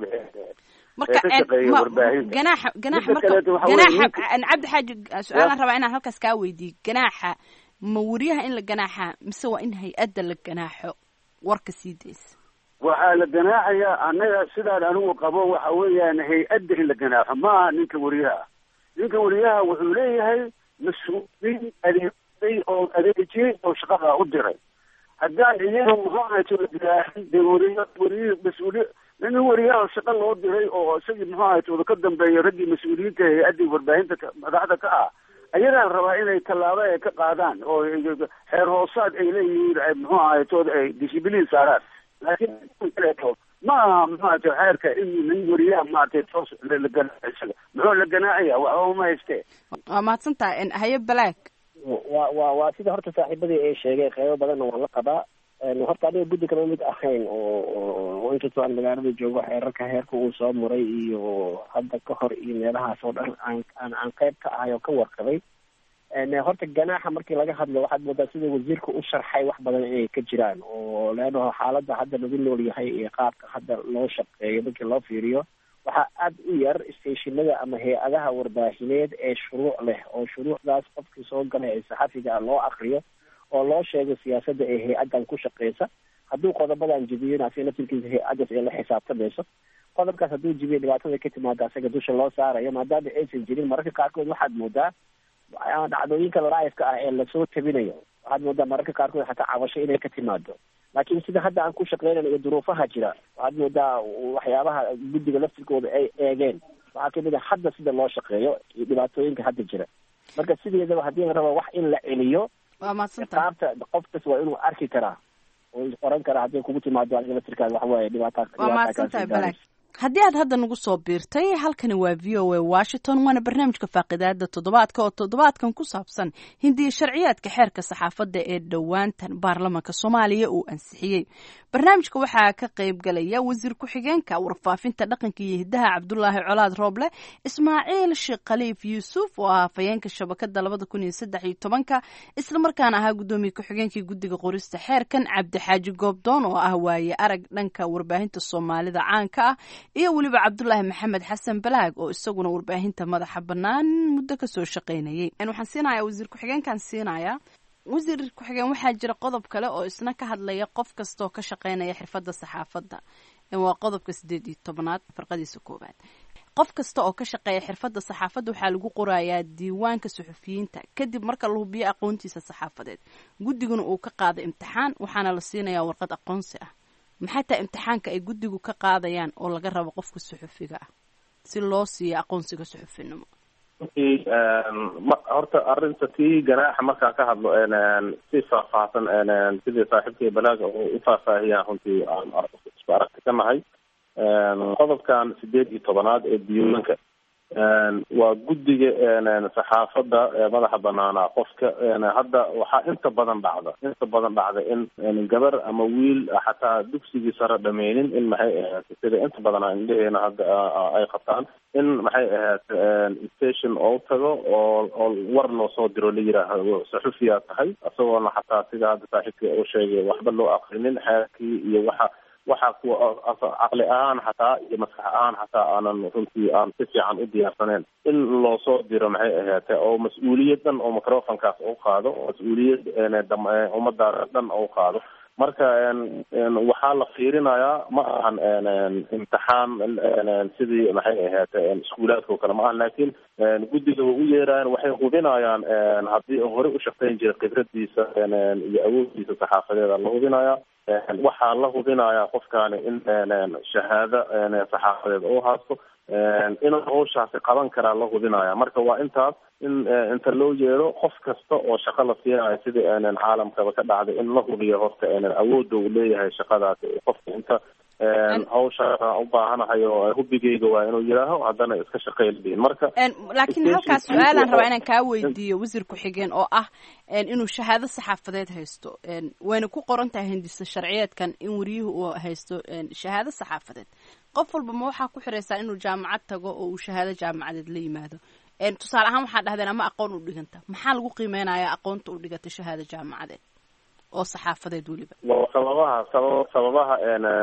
Speaker 1: marka
Speaker 6: ka shaqeeya warbaahinta
Speaker 1: ganaaxa ganaaxa
Speaker 6: Midda
Speaker 1: marka
Speaker 6: kaleeto waxaa weeye
Speaker 1: ganaaxa
Speaker 6: ninka-
Speaker 1: cabdi xaaji su-aalaan rabaa inaan halkaas kaa weydiiyo ganaaxa ma wariyaha in la ganaaxa mise waa in hay-adda la ganaaxo warka sii daysa
Speaker 6: waxaa la ganaaxayaa annaga sidaan anigu qabo waxa weeyaan hay-adda in la ganaaxo ma aha ninka wariyaha ninka wariyaha wuxuu leeyahay mas-uuliin adeegay oo adeejiyey oo shaqada u diray haddaan iyaga muxuu ahayto la ganaaxin dee wariya wariyi mas-uuliy nin wariyaha shaqa loo diray oo isagii muxuu ahayto ka dambeeya raggii mas-uuliyiinta hay-addii warbaahinta ka- madaxda ka ah ayagaa rabaa inay tallaabo ay ka qaadaan oo xeer hoosaad ay leeyihiin ay muxuu ahaytood ay dishibiliin saaraan laakiin kaleeto ma aha muxuu ahayto xeerka in nin wariyaha maaragtay toos la la ganaaxo isaga muxuu la ganaacaya waxba uma haystee
Speaker 1: waa mahadsan tahay haye balaag
Speaker 7: waa waa waa sida horta saaxiibadii ay sheegeen qeybo badanna waan la qabaa Een, horta aniga guddi kama mid ahayn oo oo- oo inkastoo aan magaalada joogo xeerarka heerka uu soo maray iyo hadda ka hor iyo meelahaas oo dhan aan aan aan qeyb ka ahay oo ka warqabay Een, horta ganaaxa markii laga hadlo waxaad moodaa sida wasiirka u sharxay wax badan inay ka jiraan oo leannaho xaaladda hadda lagu nool yahay iyo qaabka hadda loo shaqeeyo markii loo fiiriyo waxaa aada u yar stationada ama hay-adaha warbaahineed ee shuruuc leh oo shuruucdaas qofkii soo galay ee saxafiga ah loo akriyo oo loo sheego siyaasadda ee hay-addan ku shaqeysa hadduu qodobadan jibiyona asiga laftirkiisa hay-addaas ay la xisaabtamayso qodobkaas hadduu jibiyo dhibaatada ka timaada asaga dusha loo saarayo maadaama aysan jirin mararka qaarkood waxaad moodaa ah, dhacdooyinka live-ka ah ee lasoo tabinayo waxaad moodaa mararka qaarkood xataa cabasho inay ka timaado laakiin sida hadda aan ku shaqeynayno iyo duruufaha jira waxaad moodaa waxyaabaha guddiga laftirkooda ay eegeen waxaa kamid a hadda sida loo shaqeeyo iyo dhibaatooyinka hadda jira marka sideedaba haddii la rabo wax in la celiyo
Speaker 1: waa mahadsan tahay
Speaker 7: qaabta qof kas waa inuu arki karaa oo oran karaa hadday kugu timaado adiga laftirkaada waxa waaye dhibaata
Speaker 1: waa
Speaker 7: dhibaata
Speaker 1: mahadsan tahay
Speaker 7: kaasi
Speaker 1: balaag haddii aad hadda nagu soo biirtay halkani waa v o a washington waana barnaamijka faaqidaada toddobaadka oo toddobaadkan ku saabsan hindiya sharciyaadka xeerka saxaafadda ee dhowaantan baarlamaanka soomaaliya uu ansixiyey barnaamijka waxaa ka qayb galaya wasiir ku-xigeenka warfaafinta dhaqanka iyo hidaha cabdulaahi colaad rooble ismaaciil sheekh khaliif yuusuf oo ah hafayeenka shabakada labada kun iyo saddex iyo tobanka islamarkaana ahaa guddoomiye ku-xigeenkii guddiga qorista xeerkan cabdixaaji goobdoon oo ah waaye arag dhanka warbaahinta soomaalida caanka ah iyo weliba cabdulaahi maxamed xasan balaag oo isaguna warbaahinta madaxa bannaan muddo kasoo shaqaynayay waxaan siinayaa wasiir ku-xigeenkan siinayaa wasiir ku-xigeen waxaa jira qodob kale oo isna ka hadlaya qof kastaoo ka shaqaynaya xirfadda saxaafadda waa qodobka sideed iyo tobnaad farqadiisa koowaad qof kasta oo ka shaqeeya xirfadda saxaafadda waxaa lagu qorayaa diiwaanka suxufiyiinta kadib marka la hubiyo aqoontiisa saxaafadeed guddiguna uu ka qaado imtixaan waxaana la siinayaa warqad aqoonsi ah maxay tahay imtixaanka ay guddigu ka qaadayaan oo laga rabo qofka suxufiga ah si loo siiyo aqoonsiga suxufinimo
Speaker 4: runtii ma horta arrinta tii ganaaxa markaan ka hadlo si faahfaahsan sidii saaxiibkii balaaga uu u faahfaahiyaan runtii aan isku aragti ka nahay qodobkan sideed iyo tobanaad ee diiwaanka waa guddiga saxaafadda madaxa banaanaa qofka hadda waxaa inta badan dhacda inta badan dhacda in gabar ama wiil xataa dugsigii sare dhameynin in maxay ahayd sida inta badan indheheena hadda ay qabtaan in maxay ahayd station oo tago oo oo war loo soo diro la yiraahdo saxufiyaa tahay isagoona xataa sida hadda saaxiibka u sheegay waxba loo akrinin xeerkii iyo waxa waxaa kuwa caqli ahaan xataa iyo maskax ahaan xataa aanan runtii aan si fiican u diyaarsaneyn in loo soo diro maxay ahaatee oo mas-uuliyadan oo microfonkaas u qaado oo mas-uuliyad ummadaas dhan u qaado marka waxaa la fiirinayaa ma ahan imtixaan sidii maxay ahaatee iskuulaadka oo kale ma ahan laakiin guddiga way u yeerayaan waxay hubinayaan haddii hore u shaqeyn jiray khibradiisa iyo awooddiisa saxaafadeeda la hubinayaa waxaa la hubinayaa qofkaani in shahaado saxaafadeed oo haasto inuu hawshaasi qaban karaa la hubinaya marka waa intaas in inta loo yeero qof kasta oo shaqo la siinayo sidii caalamkaba ka dhacday in la hubiyo horta awoodda uu leeyahay shaqadaasi qofka inta hawsha u baahanahay oo hubigeyga waa inuu yidhaaho haddana iska shaqeyliin marka
Speaker 1: laakiin halkaas su-aalaan rabaa inaan kaa weydiiyo wasiir ku-xigeen oo ah inuu shahaado saxaafadeed haysto wayna ku qoran tahay hindisa sharciyeedkan in wariyuhu uu haysto shahaado saxaafadeed qof walba ma waxaa ku xiraysaa inuu jaamacad tago oo uu shahaado jaamacadeed la yimaado tusaale ahaan waxaa dhahdeen ama aqoon u dhiganta maxaa lagu qiimeynayaa aqoonta u dhigata shahaado jaamacadeed oo saxaafadeed weliba
Speaker 4: sababaha sabab sababaha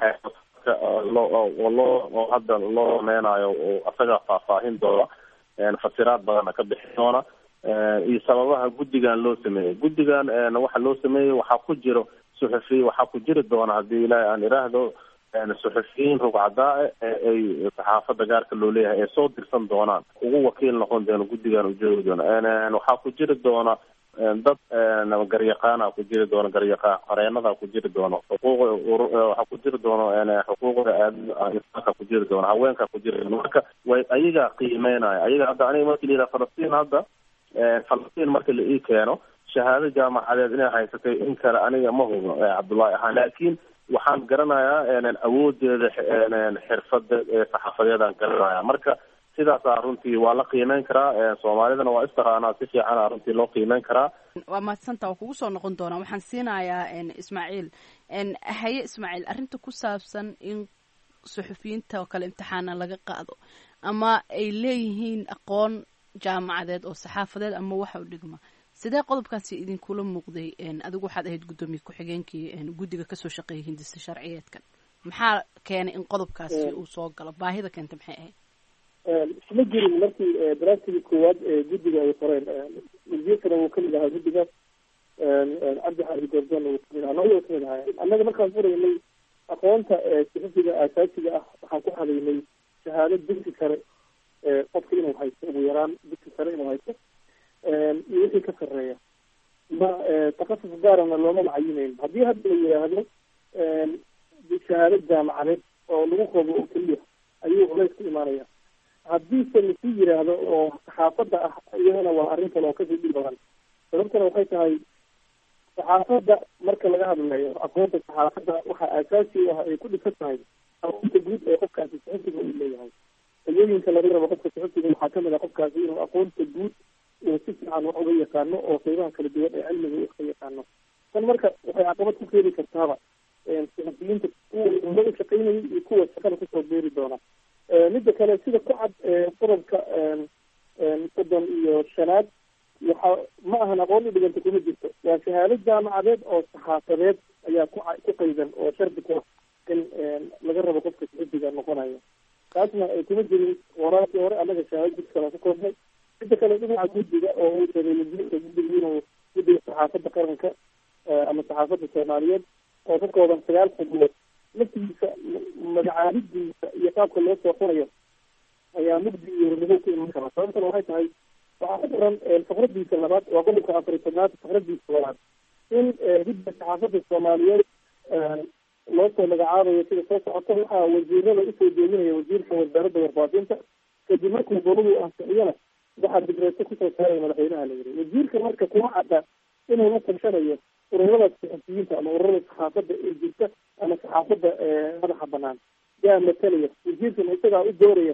Speaker 4: loo loo oo hadda loo sameynayo asaga faahfaahin doona fasiraad badana ka bixi doona iyo sababaha guddigan loo sameeyey guddigan waxa loo sameeyey waxaa ku jiro suxufiy waxaa ku jiri doona haddii ilaahay aan iraahdo suxufiyiin rugcadaa ee ay saxaafadda gaarka loo leeyahay ay soo dirsan doonaan ugu wakiil noqon doona guddigan u joogi doona waxaa ku jiri doona dad garyaqaana ku jiri doono garyaqaan qareenada ku jiri doono xuquuq waxaa ku jiri doono xuquuqda aadinsaanka ku jiri doono haweenka ku jiri doono marka way ayagaa qiimeynaya ayaga hadda aniga marki la yidhaha falastiin hadda falastiin marka la ii keeno shahaado jaamacadeed inay haysatay in kale aniga ma hubo cabdullaahi ahaan laakiin waxaan garanayaa awoodeeda xirfada saxaafadeedaan garanaya marka sidaasaa runtii waa la qiimeyn karaa soomaalidana waa istaqaanaa si fiicana runtii loo qiimeyn karaa
Speaker 1: waa mahadsanta waa kugu soo noqon doonaa waxaan siinayaa ismaaciil haye ismaaciil arrinta ku saabsan in suxufiyiinta oo kale imtixaana laga qaado ama ay leeyihiin aqoon jaamacadeed oo saxaafadeed ama waxa u dhigma sidee qodobkaasi idinkula muuqday adigu waxaad ahayd guddoomiye ku-xigeenkii guddiga kasoo shaqeeyay hindisa sharciyeedkan maxaa keenay in qodobkaasi uu soo galo baahida keenta maxay ahayd
Speaker 5: isma jirin markii daraasigii koowaad ee guddiga ay qoreen wasiirkana wuu kamid ahaa guddigaas cabdi xaadi goordoon wuu kamid ahaa labada kamid ahaa annaga markaan furaynay aqoonta suxufiga asaasiga ah waxaan ku hadaynay shahaado dugsi sare qofka inuu haysto ugu yaraan dugsi sare inuu haysto iyo wixii ka sarreeya ma takasus gaarana looma macayineyn haddii hadda la yidhaahdo shahaado jaamacadeed oo lagu qobo oo keliya ayuu culays ku imaanaya haddiise lasii yiraahdo oo saxaafadda ah iyadana waa arrin kale oo kasii dhib badan sababtana waxay tahay saxaafadda marka laga hadlayo aqoonta saxaafadda waxaa aasaasi u ah ay ku dhisan tahay aqoonta guud ee qofkaasi suxufiga uu leeyahay tayooyinka laga rabo qofka suxufiga waxaa kamid ah qofkaasi inuu aqoonta guud uu si fiican wax uga yaqaano oo qeybaha kala duwan ee cilmiga u ka yaqaano tan marka waxay caqabad ku keeni kartaaba suxufiyiinta kuwa umada u shaqeynayay iyo kuwa shaqada kusoo beeri doona midda kale sida ku cad qodobka soddon iyo shanaad waxa ma ahan aqoon u dhiganta kuma jirto waa shahaado jaamacadeed oo saxaafadeed ayaa ku ku qaydan oo shardi ku in laga rabo qofka suxufiga noqonayo taasna kuma jirin waraarkii hore annaga shahaado jid kale ku koobnay midda kale dhinaca guddiga oo uu sheegay wasiirka guddiga inuu guddiga saxaafadda qaranka ama saxaafadda soomaaliyeed oo ka kooban sagaal xubnood laftigiisa magacaabidiisa iyo qaabka loo soo qorayo ayaa mugdi iyo hornimo ku iman kara sababtana waxay tahay waxaa ku daran fakradiisa labaad waa qodobka afar iyo tobnaad fakradiisa labaad in guddiga saxaafadda soomaaliyeed loo soo magacaabayo sida soo socota waxaa wasiirada usoo jeedinaya wasiirka wasaaradda warbaahinta kadib markuu goladu ansixiyana waxaa digreeto kusoo saaraya madaxweynaha la yiri wasiirka marka kuma cadda inuu la tashanayo ururada saxafiyiinta ama ururada saxaafadda ee jirta ama saxaafadda madaxa banaan yaa matalaya wasiirkana isagaa u dooraya oo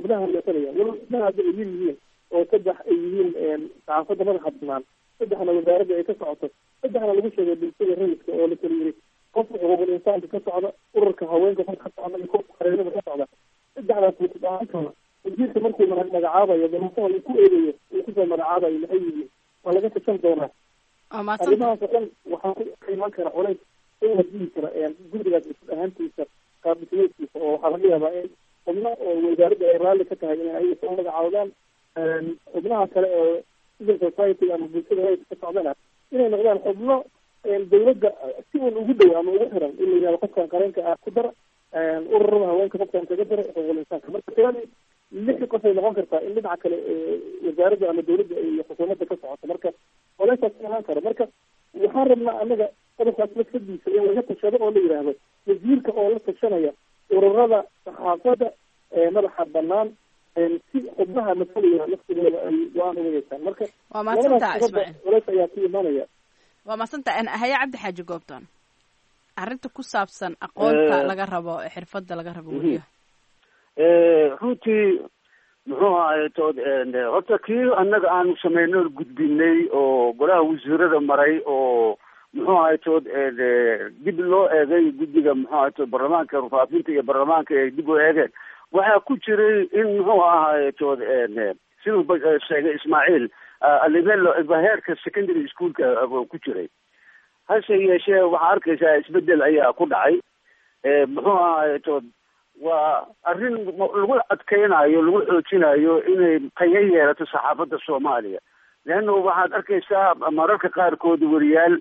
Speaker 9: xubnaha matalaya walo xubnaha hadda ay yar yihiin oo saddex ay yihiin saxaafadda madaxa banaan saddexna wasaaradda ay ka socoto saddexna lagu sheegay bulshada rayidka oo la kala yiri qofka xuquuqul insaanka ka socda ururka haweenka qof ka socda iyo qofka qareerada ka socda saddexdaas wutid ahaantooda wasiirka markuu magacaabayo dalasaha uu ku eegayo uu kusoo magacaabayo maxay yihiin waa laga tashan doonaa arrimahaas oo dhan waxaa ku iman kara culays oo dihi kara gurigaas wutid ahaantiisa qaabdhismeedkiisa oo waxaa laga yaabaa in xubno oo wasaaradda ay raalli ka tahay inay ayaga soo magacaabdaan xubnaha kale oo civil society ama bulshada rayidka ka socdana inay noqdaan xubno dawladda si un ugu dhow ama ugu xiran in la yihahdo qofkan qareenka ah ku dara ururada haweenka qofkan kaga dara xuquuqul insaanka marka tiradii lixi qof ay noqon kartaa in dhinaca kale wasaaradda ama dawladda iyo xukuumadda ka socoto marka oleysaas imaan karo marka waxaan rabnaa anaga qodobkaas maskadiisa in laga tashado oo la yidhaahdo wasiirka oo la tashanaya ururada saxaafadda madaxa banaan si xubnaha masalaya laftigooda ay go-aan uga yeeshaan marka
Speaker 1: waa mahadsantaha ismaaciil
Speaker 9: culeys ayaa ku imanaya
Speaker 1: waa mahadsantaha haya cabdi xaaji goobton arrinta ku saabsan aqoonta laga rabo xirfadda laga rabo weliyaha
Speaker 6: runtii muxuu ahay tood horta kii annaga aanu sameynay gudbinay oo golaha wasiirada maray oo muxuu ahay tood dib loo eegay guddiga muxuu ahay tood baarlamaanka rufaafinta iyo baarlamaanka ay dib u eegeen waxaa ku jiray in muxuu ahay tood siduu sheegay ismaaciil alivelo heerka secondary schoolka ku jiray hase yeeshee waxaa arkaysaa isbedel ayaa ku dhacay muxuu ahay tood waa arrin lagu adkeynayo lagu xoojinayo inay tayo yeelato saxaafadda soomaaliya leanna waxaad arkaysaa mararka qaarkood wariyaal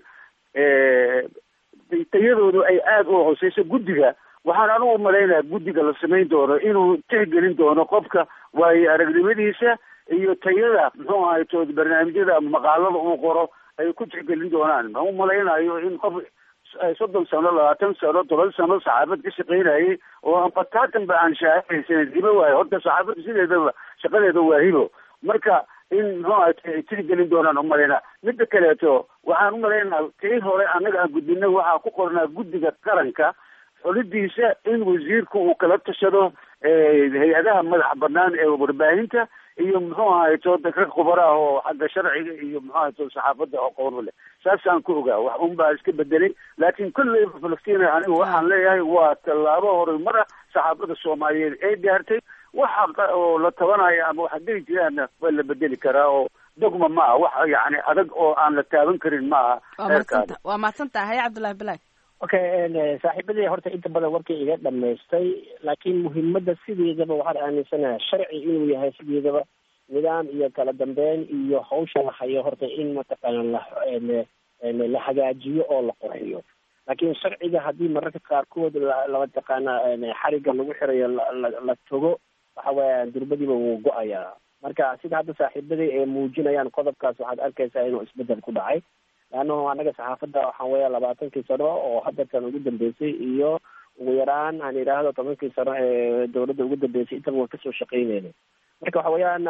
Speaker 6: tayadoodu ay aada u hooseyso guddiga waxaan anugu malaynaya guddiga la samayn doono inuu tixgelin doono qofka waayo aragnimadiisa iyo tayada muxuu ahay tood barnaamijyada ama maqaalada uu qoro ay ku tixgelin doonaan ma u malaynayo in qof soddon sano labaatan sano toban sano saxaafad ka shaqaynayay oo aan bataatan ba aan shaahaysanin hibo waayo horta saxaafadda sideedaba shaqadeeda waa hibo marka in muxuu ahay ay tixgelin doonaan umalaynaa midda kaleeto waxaan umalaynaa tii hore annaga aan gudbinay waxaa ku qornaa guddiga qaranka xulidiisa in wasiirku uu kala tashado hay-adaha madaxa banaan ee warbaahinta iyo muxuu ahay to rag khubaro ah oo xagga sharciga iyo muxuu ahay to saxaafadda aqoon u leh saasaan ku ogaa wax un baa iska bedelay laakiin kolleyba falastiin anigu waxaan leeyahay waa tallaabo horumar ah saxaafadda soomaaliyeed ee gaartay waxa oo la tabanayo ama waxa geli jiraanna waa la bedeli karaa oo dogma ma ah wax yani adag oo aan la taaban karin ma aha
Speaker 1: waa mahadsanta waa mahadsantaha haya cabdullahi bilaag
Speaker 7: okay saaxiibadii horta inta badan warkii iga dhamaystay laakiin muhiimadda sideedaba waxaan aaminsanahay sharci inuu yahay sideedaba nidaam iyo kala dambeyn iyo hawsha la hayo horta in mataqaana la la hagaajiyo oo la qurxiyo laakiin sharciga haddii mararka qaarkood lamataqaana xariga lagu xirayo la togo waxa weya durbadiiba wuu go-ayaa marka sida hadda saaxiibadii ay muujinayaan qodobkaas waxaad arkaysaa inuu isbedel ku dhacay leannahu annaga saxaafadda waxaan weeya labaatankii sano oo hadda tan ugu dambeysay iyo ugu yaraan aan idhaahdo tobankii sano ee dawladda ugu dambeysay intaba waan kasoo shaqeyneyna marka waxa weeyaan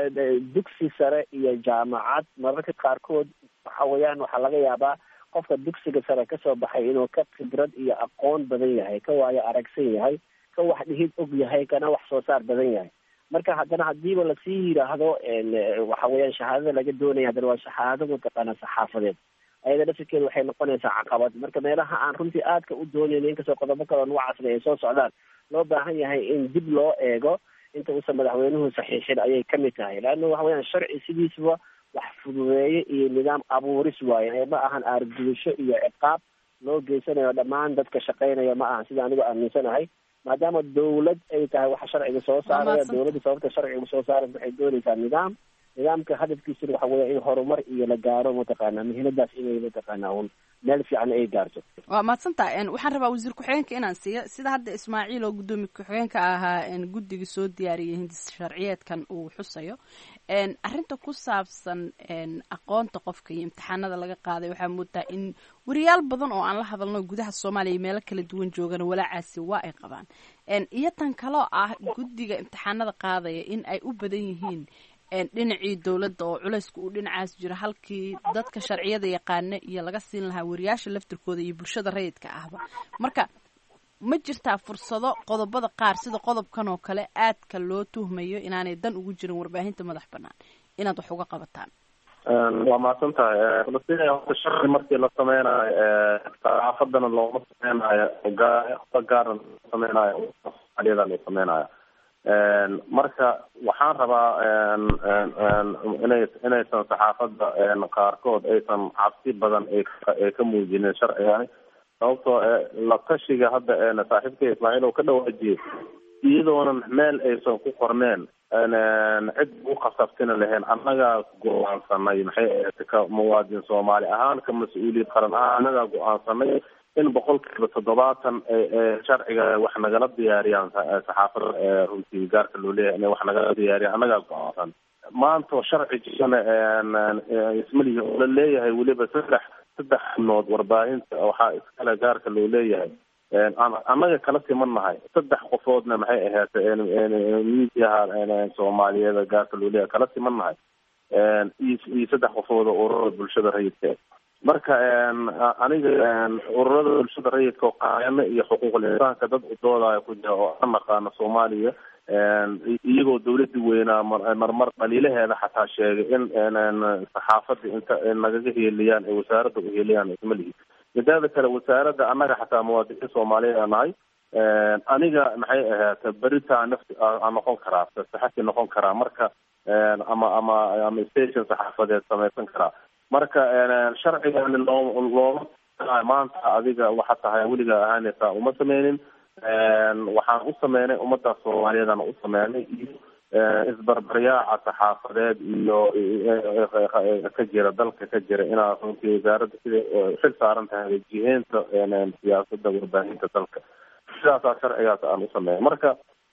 Speaker 7: dugsi sare iyo jaamacad mararka qaarkood waxa weeyaan waxaa laga yaabaa qofka dugsiga sare kasoo baxay inuu ka khibrad iyo aqoon badan yahay ka waayo aragsan yahay ka wax dhihid og yahay kana wax soo saar badan yahay marka haddana hadiiba lasii yidhaahdo waxa weeyaan shahaadada laga doonaya haddana waa shahaado mataqaana saxaafadeed ayada laftirkeeda waxay noqonaysaa caqabad marka meelaha aan runtii aadka u doonayno inkastoo qodobo kaloo nuucaasna ay soo socdaan loo baahan yahay in dib loo eego inta uusan madaxweynuhu saxiixin ayay kamid tahay leanna waxa weyaan sharci sidiisaba wax fududeeye iyo nidaam abuuris waaye ma ahan aargudasho iyo ciqaab loo geysanayo dhammaan dadka shaqeynaya ma ahan sida anigu aaminsanahay maadaama dawlad ay tahay waxa sharciga soo saaraya dawladda sababta sharciga soo saaraya waxay doonaysaa nidaam nidaamka hadafkiisuna waxa weya in horumar iyo la gaaro mataqaana mihinadaas inay mataqaana un meel fiican ay gaarto
Speaker 1: waa mahadsantaha waxaan rabaa wasiir ku-xigeenka inaan siiyo sida hadda ismaaciil oo guddoomiye ku-xigeenka ahaa guddiga soo diyaariyay hindis sharciyeedkan uu xusayo arrinta ku saabsan aqoonta qofka iyo imtixaanada laga qaaday waxaa moodaa in wariyaal badan oo aan la hadalno gudaha soomaaliya iyo meelo kala duwan joogana walaacaasi waa ay qabaan iyo tan kaloo ah guddiga imtixaanada qaadaya in ay u badan yihiin dhinacii dowladda oo culayska uu dhinacaas jiro halkii dadka sharciyada yaqaana iyo laga siin lahaa wariyaasha laftirkooda iyo bulshada rayidka ahba marka ma jirtaa fursado qodobada qaar sida qodobkan oo kale aadka loo tuhmayo inaanay dan ugu jirin warbaahinta madax banaan inaad wax uga qabataan
Speaker 4: waa mahadsan tahay falastiin horta sharci markii la sameynayo saxaafadana looma sameynayo gaa gaarna loo sameynayo soomaaliyada la sameynayo marka waxaan rabaa inay inaysan saxaafadda qaarkood aysan cabsi badan ay ka muujinin sharcigani sababtoo la tashiga hadda saaxiibka ismaaciil oo ka dhawaajiyey iyadoonan meel aysan ku qorneen cid u khasabtina lahayn annagaa go-aansanay maxay ahayd ka muwaadin soomaali ahaan ka mas-uuliyad qaran ahaan annagaa go-aansanay in boqolkiiba toddobaatan sharciga wax nagala diyaariyaan saxaafada runtii gaarka loo leeyahay inay wax nagala diyaariyaan annagaa go-aansan maanta sharci jirana ismalihi oo la leeyahay weliba saddex saddex xubnood warbaahinta waxaa iskale gaarka loo leeyahay annaga kala siman nahay saddex qofoodna maxay ahayd miidiyaha soomaaliyeed gaarka loo leeyahay kala siman nahay iyo saddex qofood oo ururada bulshada rayidka marka aniga ururada bulshada rayidka oo qaayano iyo xuquuqul insaanka dad udoodaya ku jira oo aan naqaano soomaaliya iyagoo dawladii weynaa marmar dhaliilaheeda xataa sheegay in saxaafada inta nagaga heeliyaan ee wasaaradda uheeliyaan ismalihi midaada kale wasaaradda annaga xataa muwaadiniin soomaaliyeed aan nahay aniga maxay ahayd beritaa nafti aan noqon karaa saxafi noqon karaa marka ama ama ama station saxaafadeed samaysan karaa marka sharcigani loo looma maanta adiga waxa tahay weligaa ahaanaysaa uma sameynin waxaan u sameynay ummadda soomaaliyeedaan u sameynay iyo isbarbaryaaca saxaafadeed iyo ka jira dalka ka jira inaa runtii wasaaradda siday xil saaran tahay jiheynta siyaasadda warbaahinta dalka sidaasaa sharcigaas aan u sameynay marka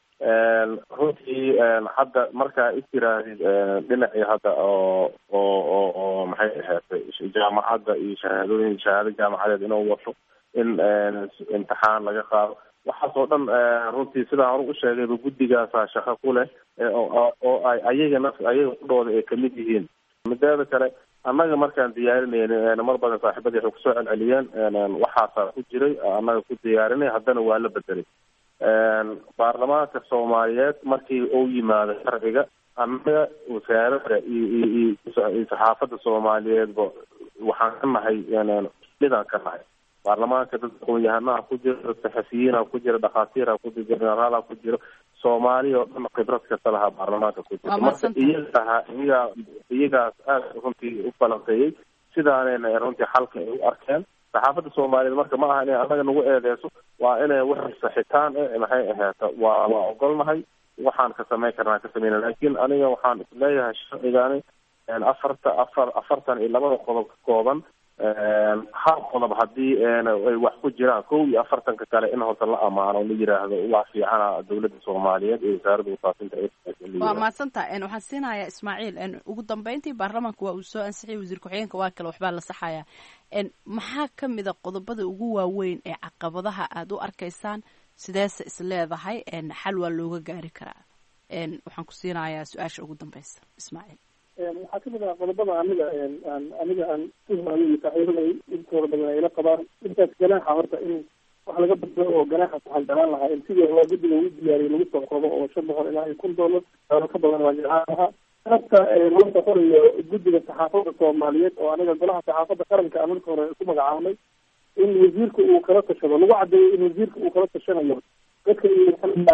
Speaker 4: runtii hadda markaa istiraahid dhinacii hadda oo oo oo oo maxay ahayd jaamacadda iyo shahaadooyin shahaado jaamacadeed inuu wato in imtixaan laga qaado waxaas oo dhan runtii sidaan hore u sheegayba guddigaasaa shaqo ku leh oo ay ayaga naf ayaga kudhooda ay kamid yihiin mideeda kale annaga markaan diyaarinayni mar badan saaxiibadii waxay kusoo celceliyeen waxaasaa ku jiray annaga ku diyaarinay haddana waa la bedelay baarlamaanka soomaaliyeed markii uu yimaado sharciga annaga wasaaradda iyo iyo iyo saxaafadda soomaaliyeedba waxaan ka nahay midaan ka nahay baarlamaanka dad aqoon-yahanaha ku jira dad saxafiyiina ku jira dhakhaatiira ku jira generaala ku jiro soomaaliya oo dhan khibrad kasta lahaa baarlamaanka ku jira marka iyagaa iyagaa iyagaas aada runtii u falanqeeyey sidaanayna runtii xalka ay u arkeen saxaafadda soomaaliyeed marka ma aha inay annaga nagu eedeyso waa inay wax saxitaan e maxay ahaata waa waa ogolnahay waxaan ka samayn karnaa ka sameyna laakiin aniga waxaan isleeyahay sharcigani afarta afar afartan iyo labada qodob ka kooban hal qodob haddii ay wax ku jiraan kow iyo afartanka kale in horta la amaano la yiraahdo waa fiicana dawladda soomaaliyeed iyo wasaaradda wasaafinta
Speaker 1: waa mahadsantaha waxaan siinayaa ismaaciil ugu dambeyntii baarlamaanka waa uu soo ansixiyay wasiir ku-xigeenka waa kale waxbaa la saxaya maxaa ka mid a qodobada ugu waaweyn ee caqabadaha aada u arkaysaan sideese is leedahay xal waa looga gaari karaa waxaan ku siinayaa su-aasha ugu dambeysa ismaaciil
Speaker 9: waxaa kamid ah qodobada aniga aniga aan tuhmaayo iyo saaxiibada intooda badan ayla qabaan intaas ganaaxa horta in wax laga badbado oo ganaaxaas waxaan jeclaan lahaa in sidii hore guddiga ugu diyaariyay lagu soo qodo oo shan boqol ilaa iyo kun doolar doolo ka badan waa jeclaan lahaa sababta loo soqonayo guddiga saxaafadda soomaaliyeed oo aniga golaha saxaafadda qaranka aan marka hore ku magacaabnay in wasiirka uu kala tashado lagu cadeeyo in wasiirka uu kala tashanayo dadka iyo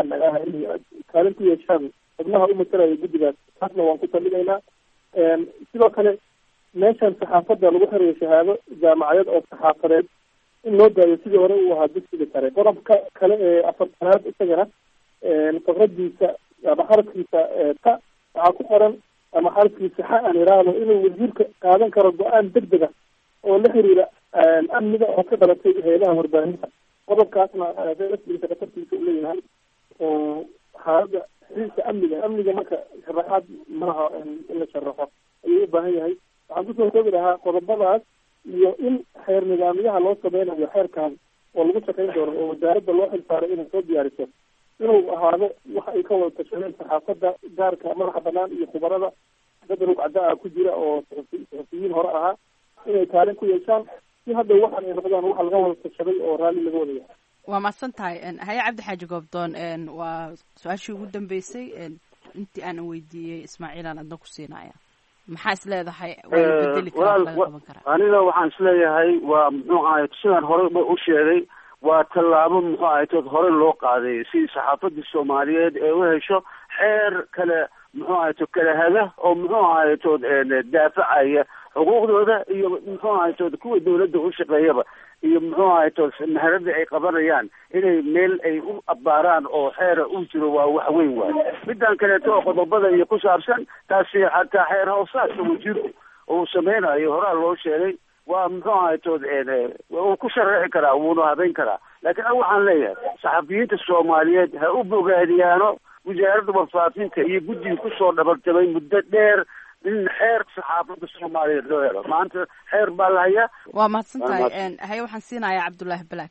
Speaker 9: kaalin ku yeeshaan xubnaha u matalaya guddigaas taasna waan ku talinaynaa sidoo kale meeshan saxaafadda lagu xirayo shahaado jaamacadeed oo saxaafadeed in loo daayo sidii hore uu ahaa dugsiga sare qodobka kale ee afartanaad isagana fakradiisa ama xarafkiisa ta waxaa ku qoran ama xarafkiisa xa aan iraahdo inuu wasiirka qaadan karo go-aan deg dega oo la xiriira amniga oo ka dhalatay hay-adaha warbaahinta qodobkaasna rasmigiisa khatartiisa u leeyahay oo xaaladda xiriirka amniga amniga marka sharaxaad malaha in la sharaxo ayuu u baahan yahay waxaan kusoo koobi lahaa qodobadaas iyo in xeer nidaamyaha loo sameynayo xeerkan oo lagu shaqayn doono oo wasaaradda loo xilsaaray inay soo diyaariso inuu ahaado waxa ay ka wada tashadeen saxaafadda gaarka madaxa banaan iyo khubarada dad rugcada ah ku jira oo saxufiyiin hore ahaa inay kaalin ku yeeshaan si hadda waxaan ay noqdaan waxa laga wada tashaday oo raalli laga wada yahay
Speaker 1: waa mahadsan tahay haye cabdi xaaji goobdoon waa su-aashii ugu dambeysay intii aanan weydiiyey ismaaciilaan adna ku siinaya maxaa is leedahay waa la bedeli karaa laga qaban karaa
Speaker 6: aniga waxaan isleeyahay waa muxuu ahay sidaan horey u sheegay waa tallaabo muxuu ahay tood hore loo qaaday si saxaafadii soomaaliyeed ee u hesho xeer kale muxuu ahay to kala haga oo muxuu ahay tood daafacaya xuquuqdooda iyo muxuu ahay tood kuwa dawladda u shaqeeyaba iyo muxuu ahay tood maharadii ay qabanayaan inay meel ay u abbaaraan oo xeera u jiro waa wax weyn waayo midaan kaleeto oo qodobada iyo ku saabsan taasi xataa xeer hoosaadka wasiirku uu sameynayo horaa loo sheegay waa muxuu ahay tood uu ku sharaxi karaa wuuna habeyn karaa laakiin a waxaan leeyahay saxafiyiinta soomaaliyeed ha u bogaadiyaano wasaaradda warfaafinta iyo guddiga kusoo dhabarjabay muddo dheer in xeer saxaafadda soomaaliyeed loo helo maanta xeer baa la hayaa
Speaker 1: waa mahadsan tahay haye waxaan siinayaa cabdullaahi balaag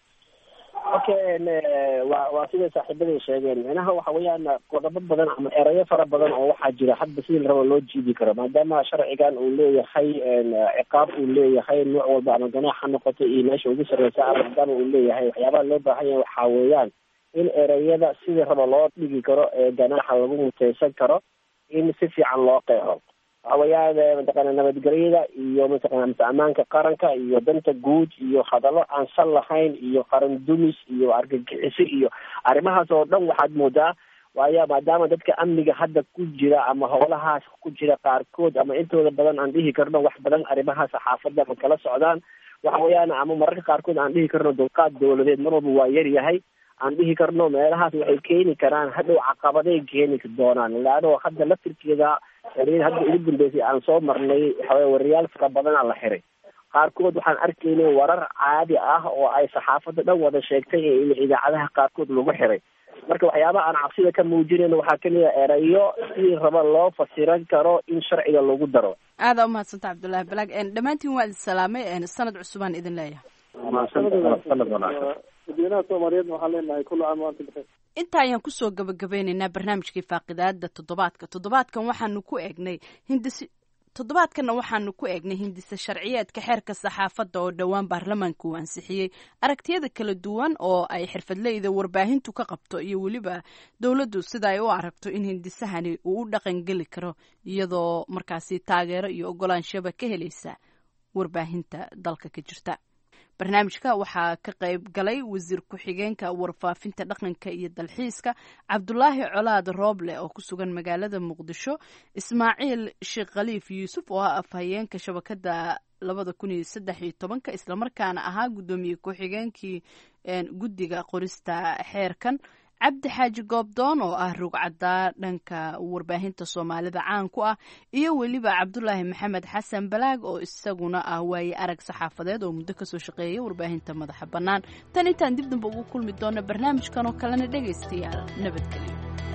Speaker 7: okay waa waa siday saaxiibaday sheegeen micnaha waxa weeyaan qodobo badan ama erayo fara badan oo waxaa jira hadba sidii la rabo loo jiidi karo maadaama sharcigan uu leeyahay ciqaab uu leeyahay nooc walba ama ganaax ha noqoto iyo meesha ugu sarreysa ama maadaama uu leeyahay waxyaabaha loo baahan yahay waxaa weeyaan in ereyada sidii rabo loo dhigi karo ee ganaaxa lagu muteysan karo in si fiican loo qeexo waxa weeyaan mataqaana nabadgelyada iyo mataqana mase ammaanka qaranka iyo danta guud iyo hadallo aan sal lahayn iyo qaran dumis iyo argagixiso iyo arrimahaas oo dhan waxaad moodaa waayo maadaama dadka amniga hadda ku jira ama howlahaas ku jira qaarkood ama intooda badan aan dhihi karno wax badan arrimaha saxaafadda ma kala socdaan waxa weeyaan ama mararka qaarkood aan dhihi karno dulqaad dawladeed mar walba waa yar yahay aan dhihi karno meelahaas waxay keeni karaan hadhow caqabaday keeni doonaan laano hadda laftirkeeda xeriyada hadda ugu dambeysay aan soo marnay waxaweye wariyaal fara badanaa la xiray qaarkood waxaan arkaynay warar caadi ah oo ay saxaafadda dhan wada sheegtay ee in idaacadaha qaarkood lagu xiray marka waxyaabaha aan cabsida ka muujinayno waxaa kamid a erayo sidii raba loo fasiran karo in sharciga lagu daro
Speaker 1: aada umahadsanta cabdullaahi balaag dhammaantiin waa idin salaamay sanad cusubaan idin leeyahay
Speaker 9: dadweynaha soomaaliyeedna waxaan leenahay kullu caam wa antum bixeer
Speaker 1: inta ayaan kusoo gabagabeynaynaa barnaamijkii faaqidaada toddobaadka toddobaadkan waxaanu ku eegnay hindisi toddobaadkanna waxaanu ku eegnay hindisa sharciyeedka xeerka saxaafadda oo dhowaan baarlamaanka uu ansixiyey aragtiyada kala duwan oo ay xirfadleyda warbaahintu ka qabto iyo weliba dowladdu sida ay u aragto in hindisahani uu u dhaqan geli karo iyadoo markaasi taageero iyo ogolaanshaba ka helaysa warbaahinta dalka ka jirta barnaamijka waxaa ka qayb galay wasiir ku-xigeenka warfaafinta dhaqanka iyo dalxiiska cabdulaahi colaad rooble oo ku sugan magaalada muqdisho ismaaciil sheekh khaliif yuusuf oo ah afhayeenka shabakada labada kun iyo saddex iyo tobanka islamarkaana ahaa guddoomiye ku-xigeenkii guddiga qorista xeerkan cabdi xaaji goobdoon oo ah rugcaddaa dhanka warbaahinta soomaalida caan ku ah iyo weliba cabdulaahi maxamed xasan balaag oo isaguna ah waaye arag saxaafadeed oo muddo kasoo shaqeeyay warbaahinta madaxa bannaan tan intaan dib damba ugu kulmi doona barnaamijkan oo kalena dhegaystayaal nabadgelyo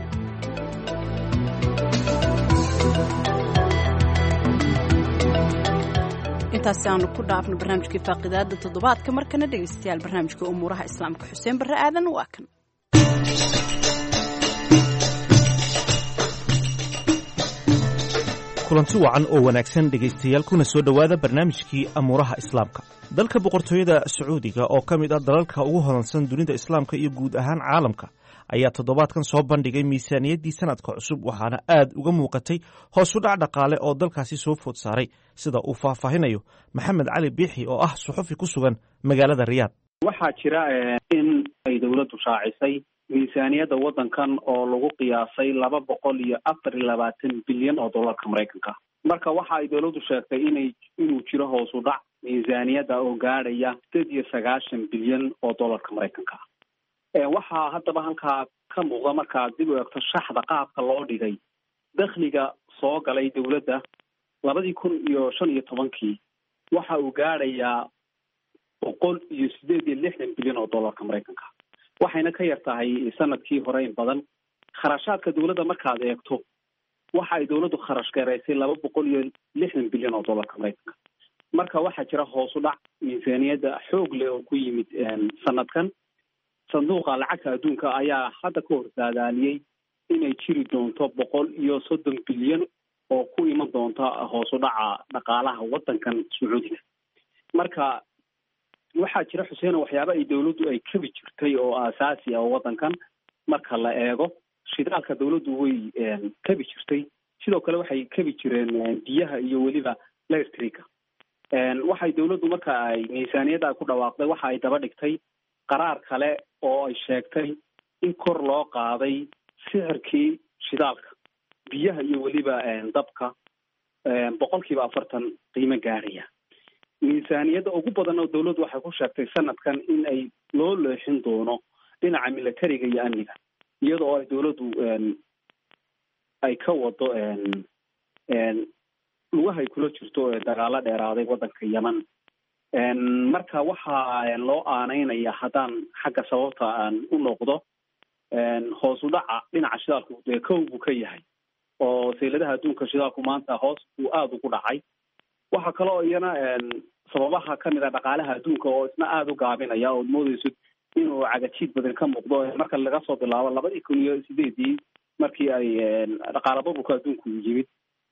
Speaker 1: intaasi aanu ku dhaafno barnaamijkii faaqidaada toddobaadka markana dhegaystayaal barnaamijka umuuraha islaamka xuseen barre aadan waa kan
Speaker 2: kulanti wacan oo wanaagsan dhegaystayaal kuna soo dhowaada barnaamijkii amuuraha islaamka dalka boqortooyada sacuudiga oo ka mid ah dalalka ugu hodansan dunida islaamka iyo guud ahaan caalamka ayaa toddobaadkan soo bandhigay miisaaniyaddii sanadka cusub waxaana aad uga muuqatay hoos u dhac dhaqaale oo dalkaasi soo food saaray sida uu faahfaahinayo maxamed cali biixi oo ah suxufi ku sugan magaalada riyaad
Speaker 10: waxaa jira in ay dowladdu shaacisay miisaaniyadda waddankan oo lagu qiyaasay laba boqol iyo afar iyo labaatan bilyan oo dollarka maraykanka marka waxa ay dowladdu sheegtay inay inuu jiro hoos u dhac miisaaniyadda oo gaadhaya sideed iyo sagaashan bilyan oo dollarka maraykanka waxaa haddaba halkaa ka muuqda markaad dib u eegto shaxda qaabka loo dhigay dakhliga soo galay dowladda labadii kun iyo shan iyo tobankii waxa uu gaadhayaa boqol iyo sideed iyo lixdan bilyan oo dollarka maraykanka waxayna ka yar tahay sanadkii hore in badan kharashaadka dowladda markaad eegto waxa ay dowladdu kharash garaysay laba boqol iyo lixdan bilyan oo dollarka maraykanka marka waxaa jira hoos u dhac miisaaniyadda xoog leh oo ku yimid sanadkan sanduuqa lacagta adduunka ayaa hadda ka hor saadaaliyey inay jiri doonto boqol iyo soddon bilyan oo ku iman doonta hoos u dhaca dhaqaalaha waddankan sacuudiga marka waxaa jira xuseeno waxyaaba ay dawladdu ay kabi jirtay oo aasaasi ah oo waddankan marka la eego shidaalka dawladdu way kabi jirtay sidoo kale waxay kabi jireen biyaha iyo weliba electrica waxay dawladdu marka ay miisaaniyadda ku dhawaaqday waxa ay daba dhigtay qaraar kale oo ay sheegtay in kor loo qaaday sixirkii shidaalka biyaha iyo weliba dabka boqol kiiba afartan qiimo gaaraya miisaaniyadda ugu badan oo dawladdu waxay ku sheegtay sanadkan in ay loo leexin doono dhinaca militariga iyo amniga iyada oo ay dawladdu ay ka wado lugahay kula jirto dagaalo dheeraaday waddanka yemen marka waxaa loo aaneynaya haddaan xagga sababta aan u noqdo hoos u dhaca dhinaca shidaalku dee kow buu ka yahay oo sayladaha adduunka shidaalku maanta hoos buu aada ugu dhacay waxaa kaloo iyana sababaha kamid a dhaqaalaha adduunka oo isna aada u gaabinaya ood moodeyso inuu cagajiid badan ka muuqdo marka laga soo bilaabo labadii kun iyo sideedii markii ay dhaqaala burburka adduunku yimid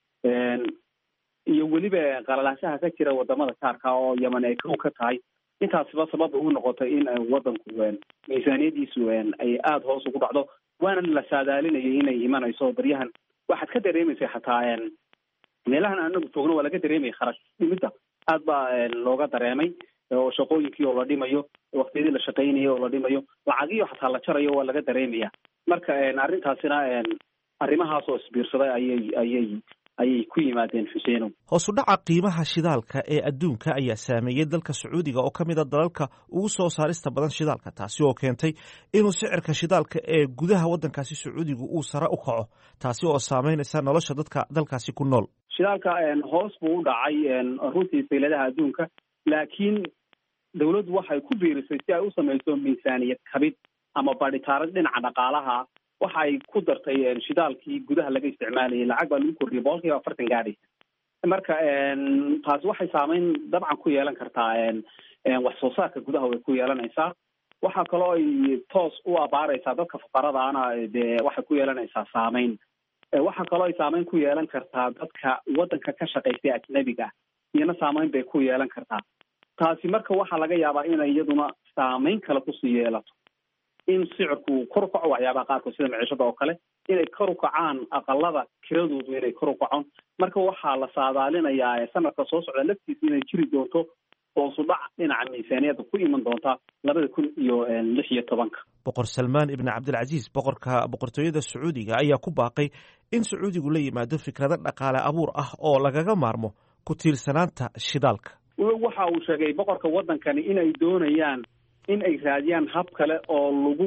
Speaker 10: iyo weliba qalalaanshaha ka jira wadamada kaarka oo yemen ay kow ka tahay intaasiba sababa u noqotay in wadanku miisaaniyadiisu ay aada hoos ugu dhacdo waana la saadaalinayay inay imanayso baryahan waxaad ka dareemaysa xataa meelahan anagu joogno waa laga dareemaya kharash dhimidda aad baa looga dareemay oo shaqooyinkii oo la dhimayo waktiyadii la shaqaynayay oo la dhimayo lacagiyo xataa la jarayo waa laga dareemaya marka arrintaasina arrimahaas oo isbiirsaday ayay ayay ayay ku yimaadeen xuseenow
Speaker 2: hoos u dhaca qiimaha shidaalka ee adduunka ayaa saameeyey dalka sacuudiga oo ka mid a dalalka ugu soo saarista badan shidaalka taasi oo keentay inuu sicirka shidaalka ee gudaha waddankaasi sacuudiga uu sare u kaco taasi oo saameynaysa nolosha dadka dalkaasi ku nool
Speaker 10: shidaalka hoos buu u dhacay runtii sayladaha adduunka laakiin dawladdu waxay ku biirisay si ay u samayso miisaaniyad kabid ama badhitaarad dhinaca dhaqaalaha waxa ay ku dartay shidaalkii gudaha laga isticmaalayay lacag baa lagu kordhiyay boqol kiiba afartan gaadhaysa marka taasi waxay saameyn dabcan ku yeelan kartaa wax soo saarka gudaha way ku yeelanaysaa waxaa kaloo ay toos u abaaraysaa dadka fuqaradaana dee waxay ku yeelanaysaa saameyn waxaa kaloo ay saameyn ku yeelan kartaa dadka waddanka ka shaqaystay ajnabiga iyana saameyn bay ku yeelan kartaa taasi marka waxaa laga yaabaa inay iyaduna saameyn kale kusii yeelato in sicirku kor u kaco waxyaabaha qaarkood sida maciishada oo kale inay kor u kacaan aqalada kiradoodu inay kor u kacon marka waxaa la saadaalinayaa sanadka soo socda laftiisa inay jiri doonto hoosu dhac dhinaca miisaaniyadda ku iman doonta labada kun iyo lix iyo tobanka
Speaker 2: boqor salmaan ibni cabdilcasiis boqorka boqortooyada sacuudiga ayaa ku baaqay in sacuudigu la yimaado fikrado dhaqaale abuur ah oo lagaga maarmo ku tiirsanaanta shidaalka
Speaker 10: waxa uu sheegay boqorka waddankani inay doonayaan in ay raadiyaan hab kale oo lagu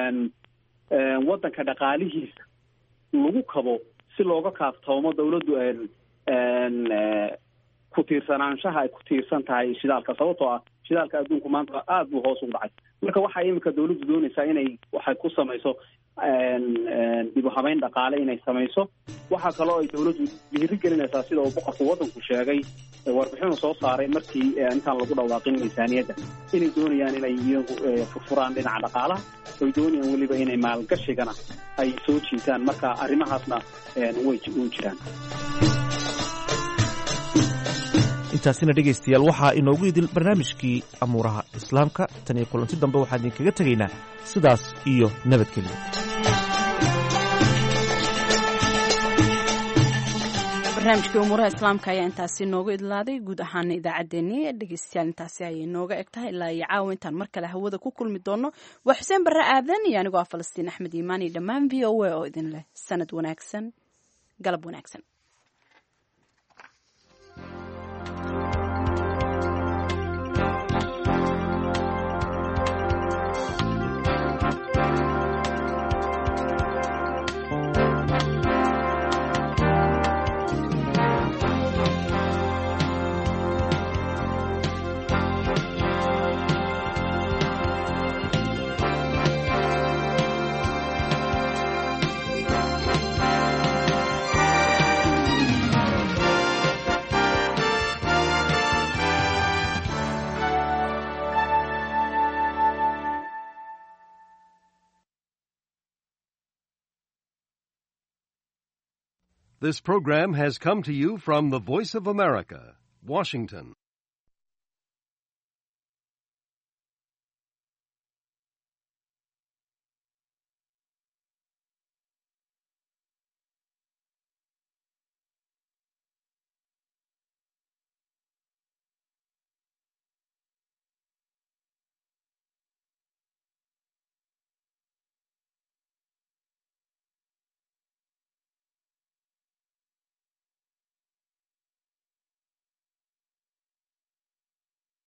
Speaker 10: waddanka dhaqaalihiisa lagu kabo si looga kaaftoomo dawladdu ku tiirsanaanshaha ay ku tiirsan tahay shidaalka sababtoo ah shidaalka adduunku maanta aada buu hoos ugu dhacay marka waxaa iminka dawladdu doonaysaa inay waxay ku samayso dib u habeyn dhaqaale inay samayso waxaa kaloo ay dawladdu dhiiri gelinaysaa sida uu boqorka waddanku sheegay warbixinu soo saaray markii intaan lagu dhawaaqin miisaaniyadda inay doonayaan inay iyagu furfuraan dhinaca dhaqaalaha oy doonayaan weliba inay maalgashigana ay soo jiitaan marka arrimahaasna way u jiraan
Speaker 2: intaasina dhegaystayaal waxaa inoogu idil barnaamijkii amuuraha islaamka tan iyo kulanti dambe waxaan idinkaga tegaynaa sidaas iyo nabadgelyo
Speaker 1: barnaamijkii umuuraha islaamka ayaa intaasi noogu idlaaday guud ahaana idaacaddeenii dhegeystayaal intaasi ayay nooga eg tahay ilaa iyo caawa intaan mar kale hawada ku kulmi doono waa xuseen barre aadan iyo anigoo ah falastiin axmed iimaan iyo dhammaan v o a oo idin leh sanad wanaagsan galab wanaagsan
Speaker 11: This program has come to you from the Voice of America, Washington.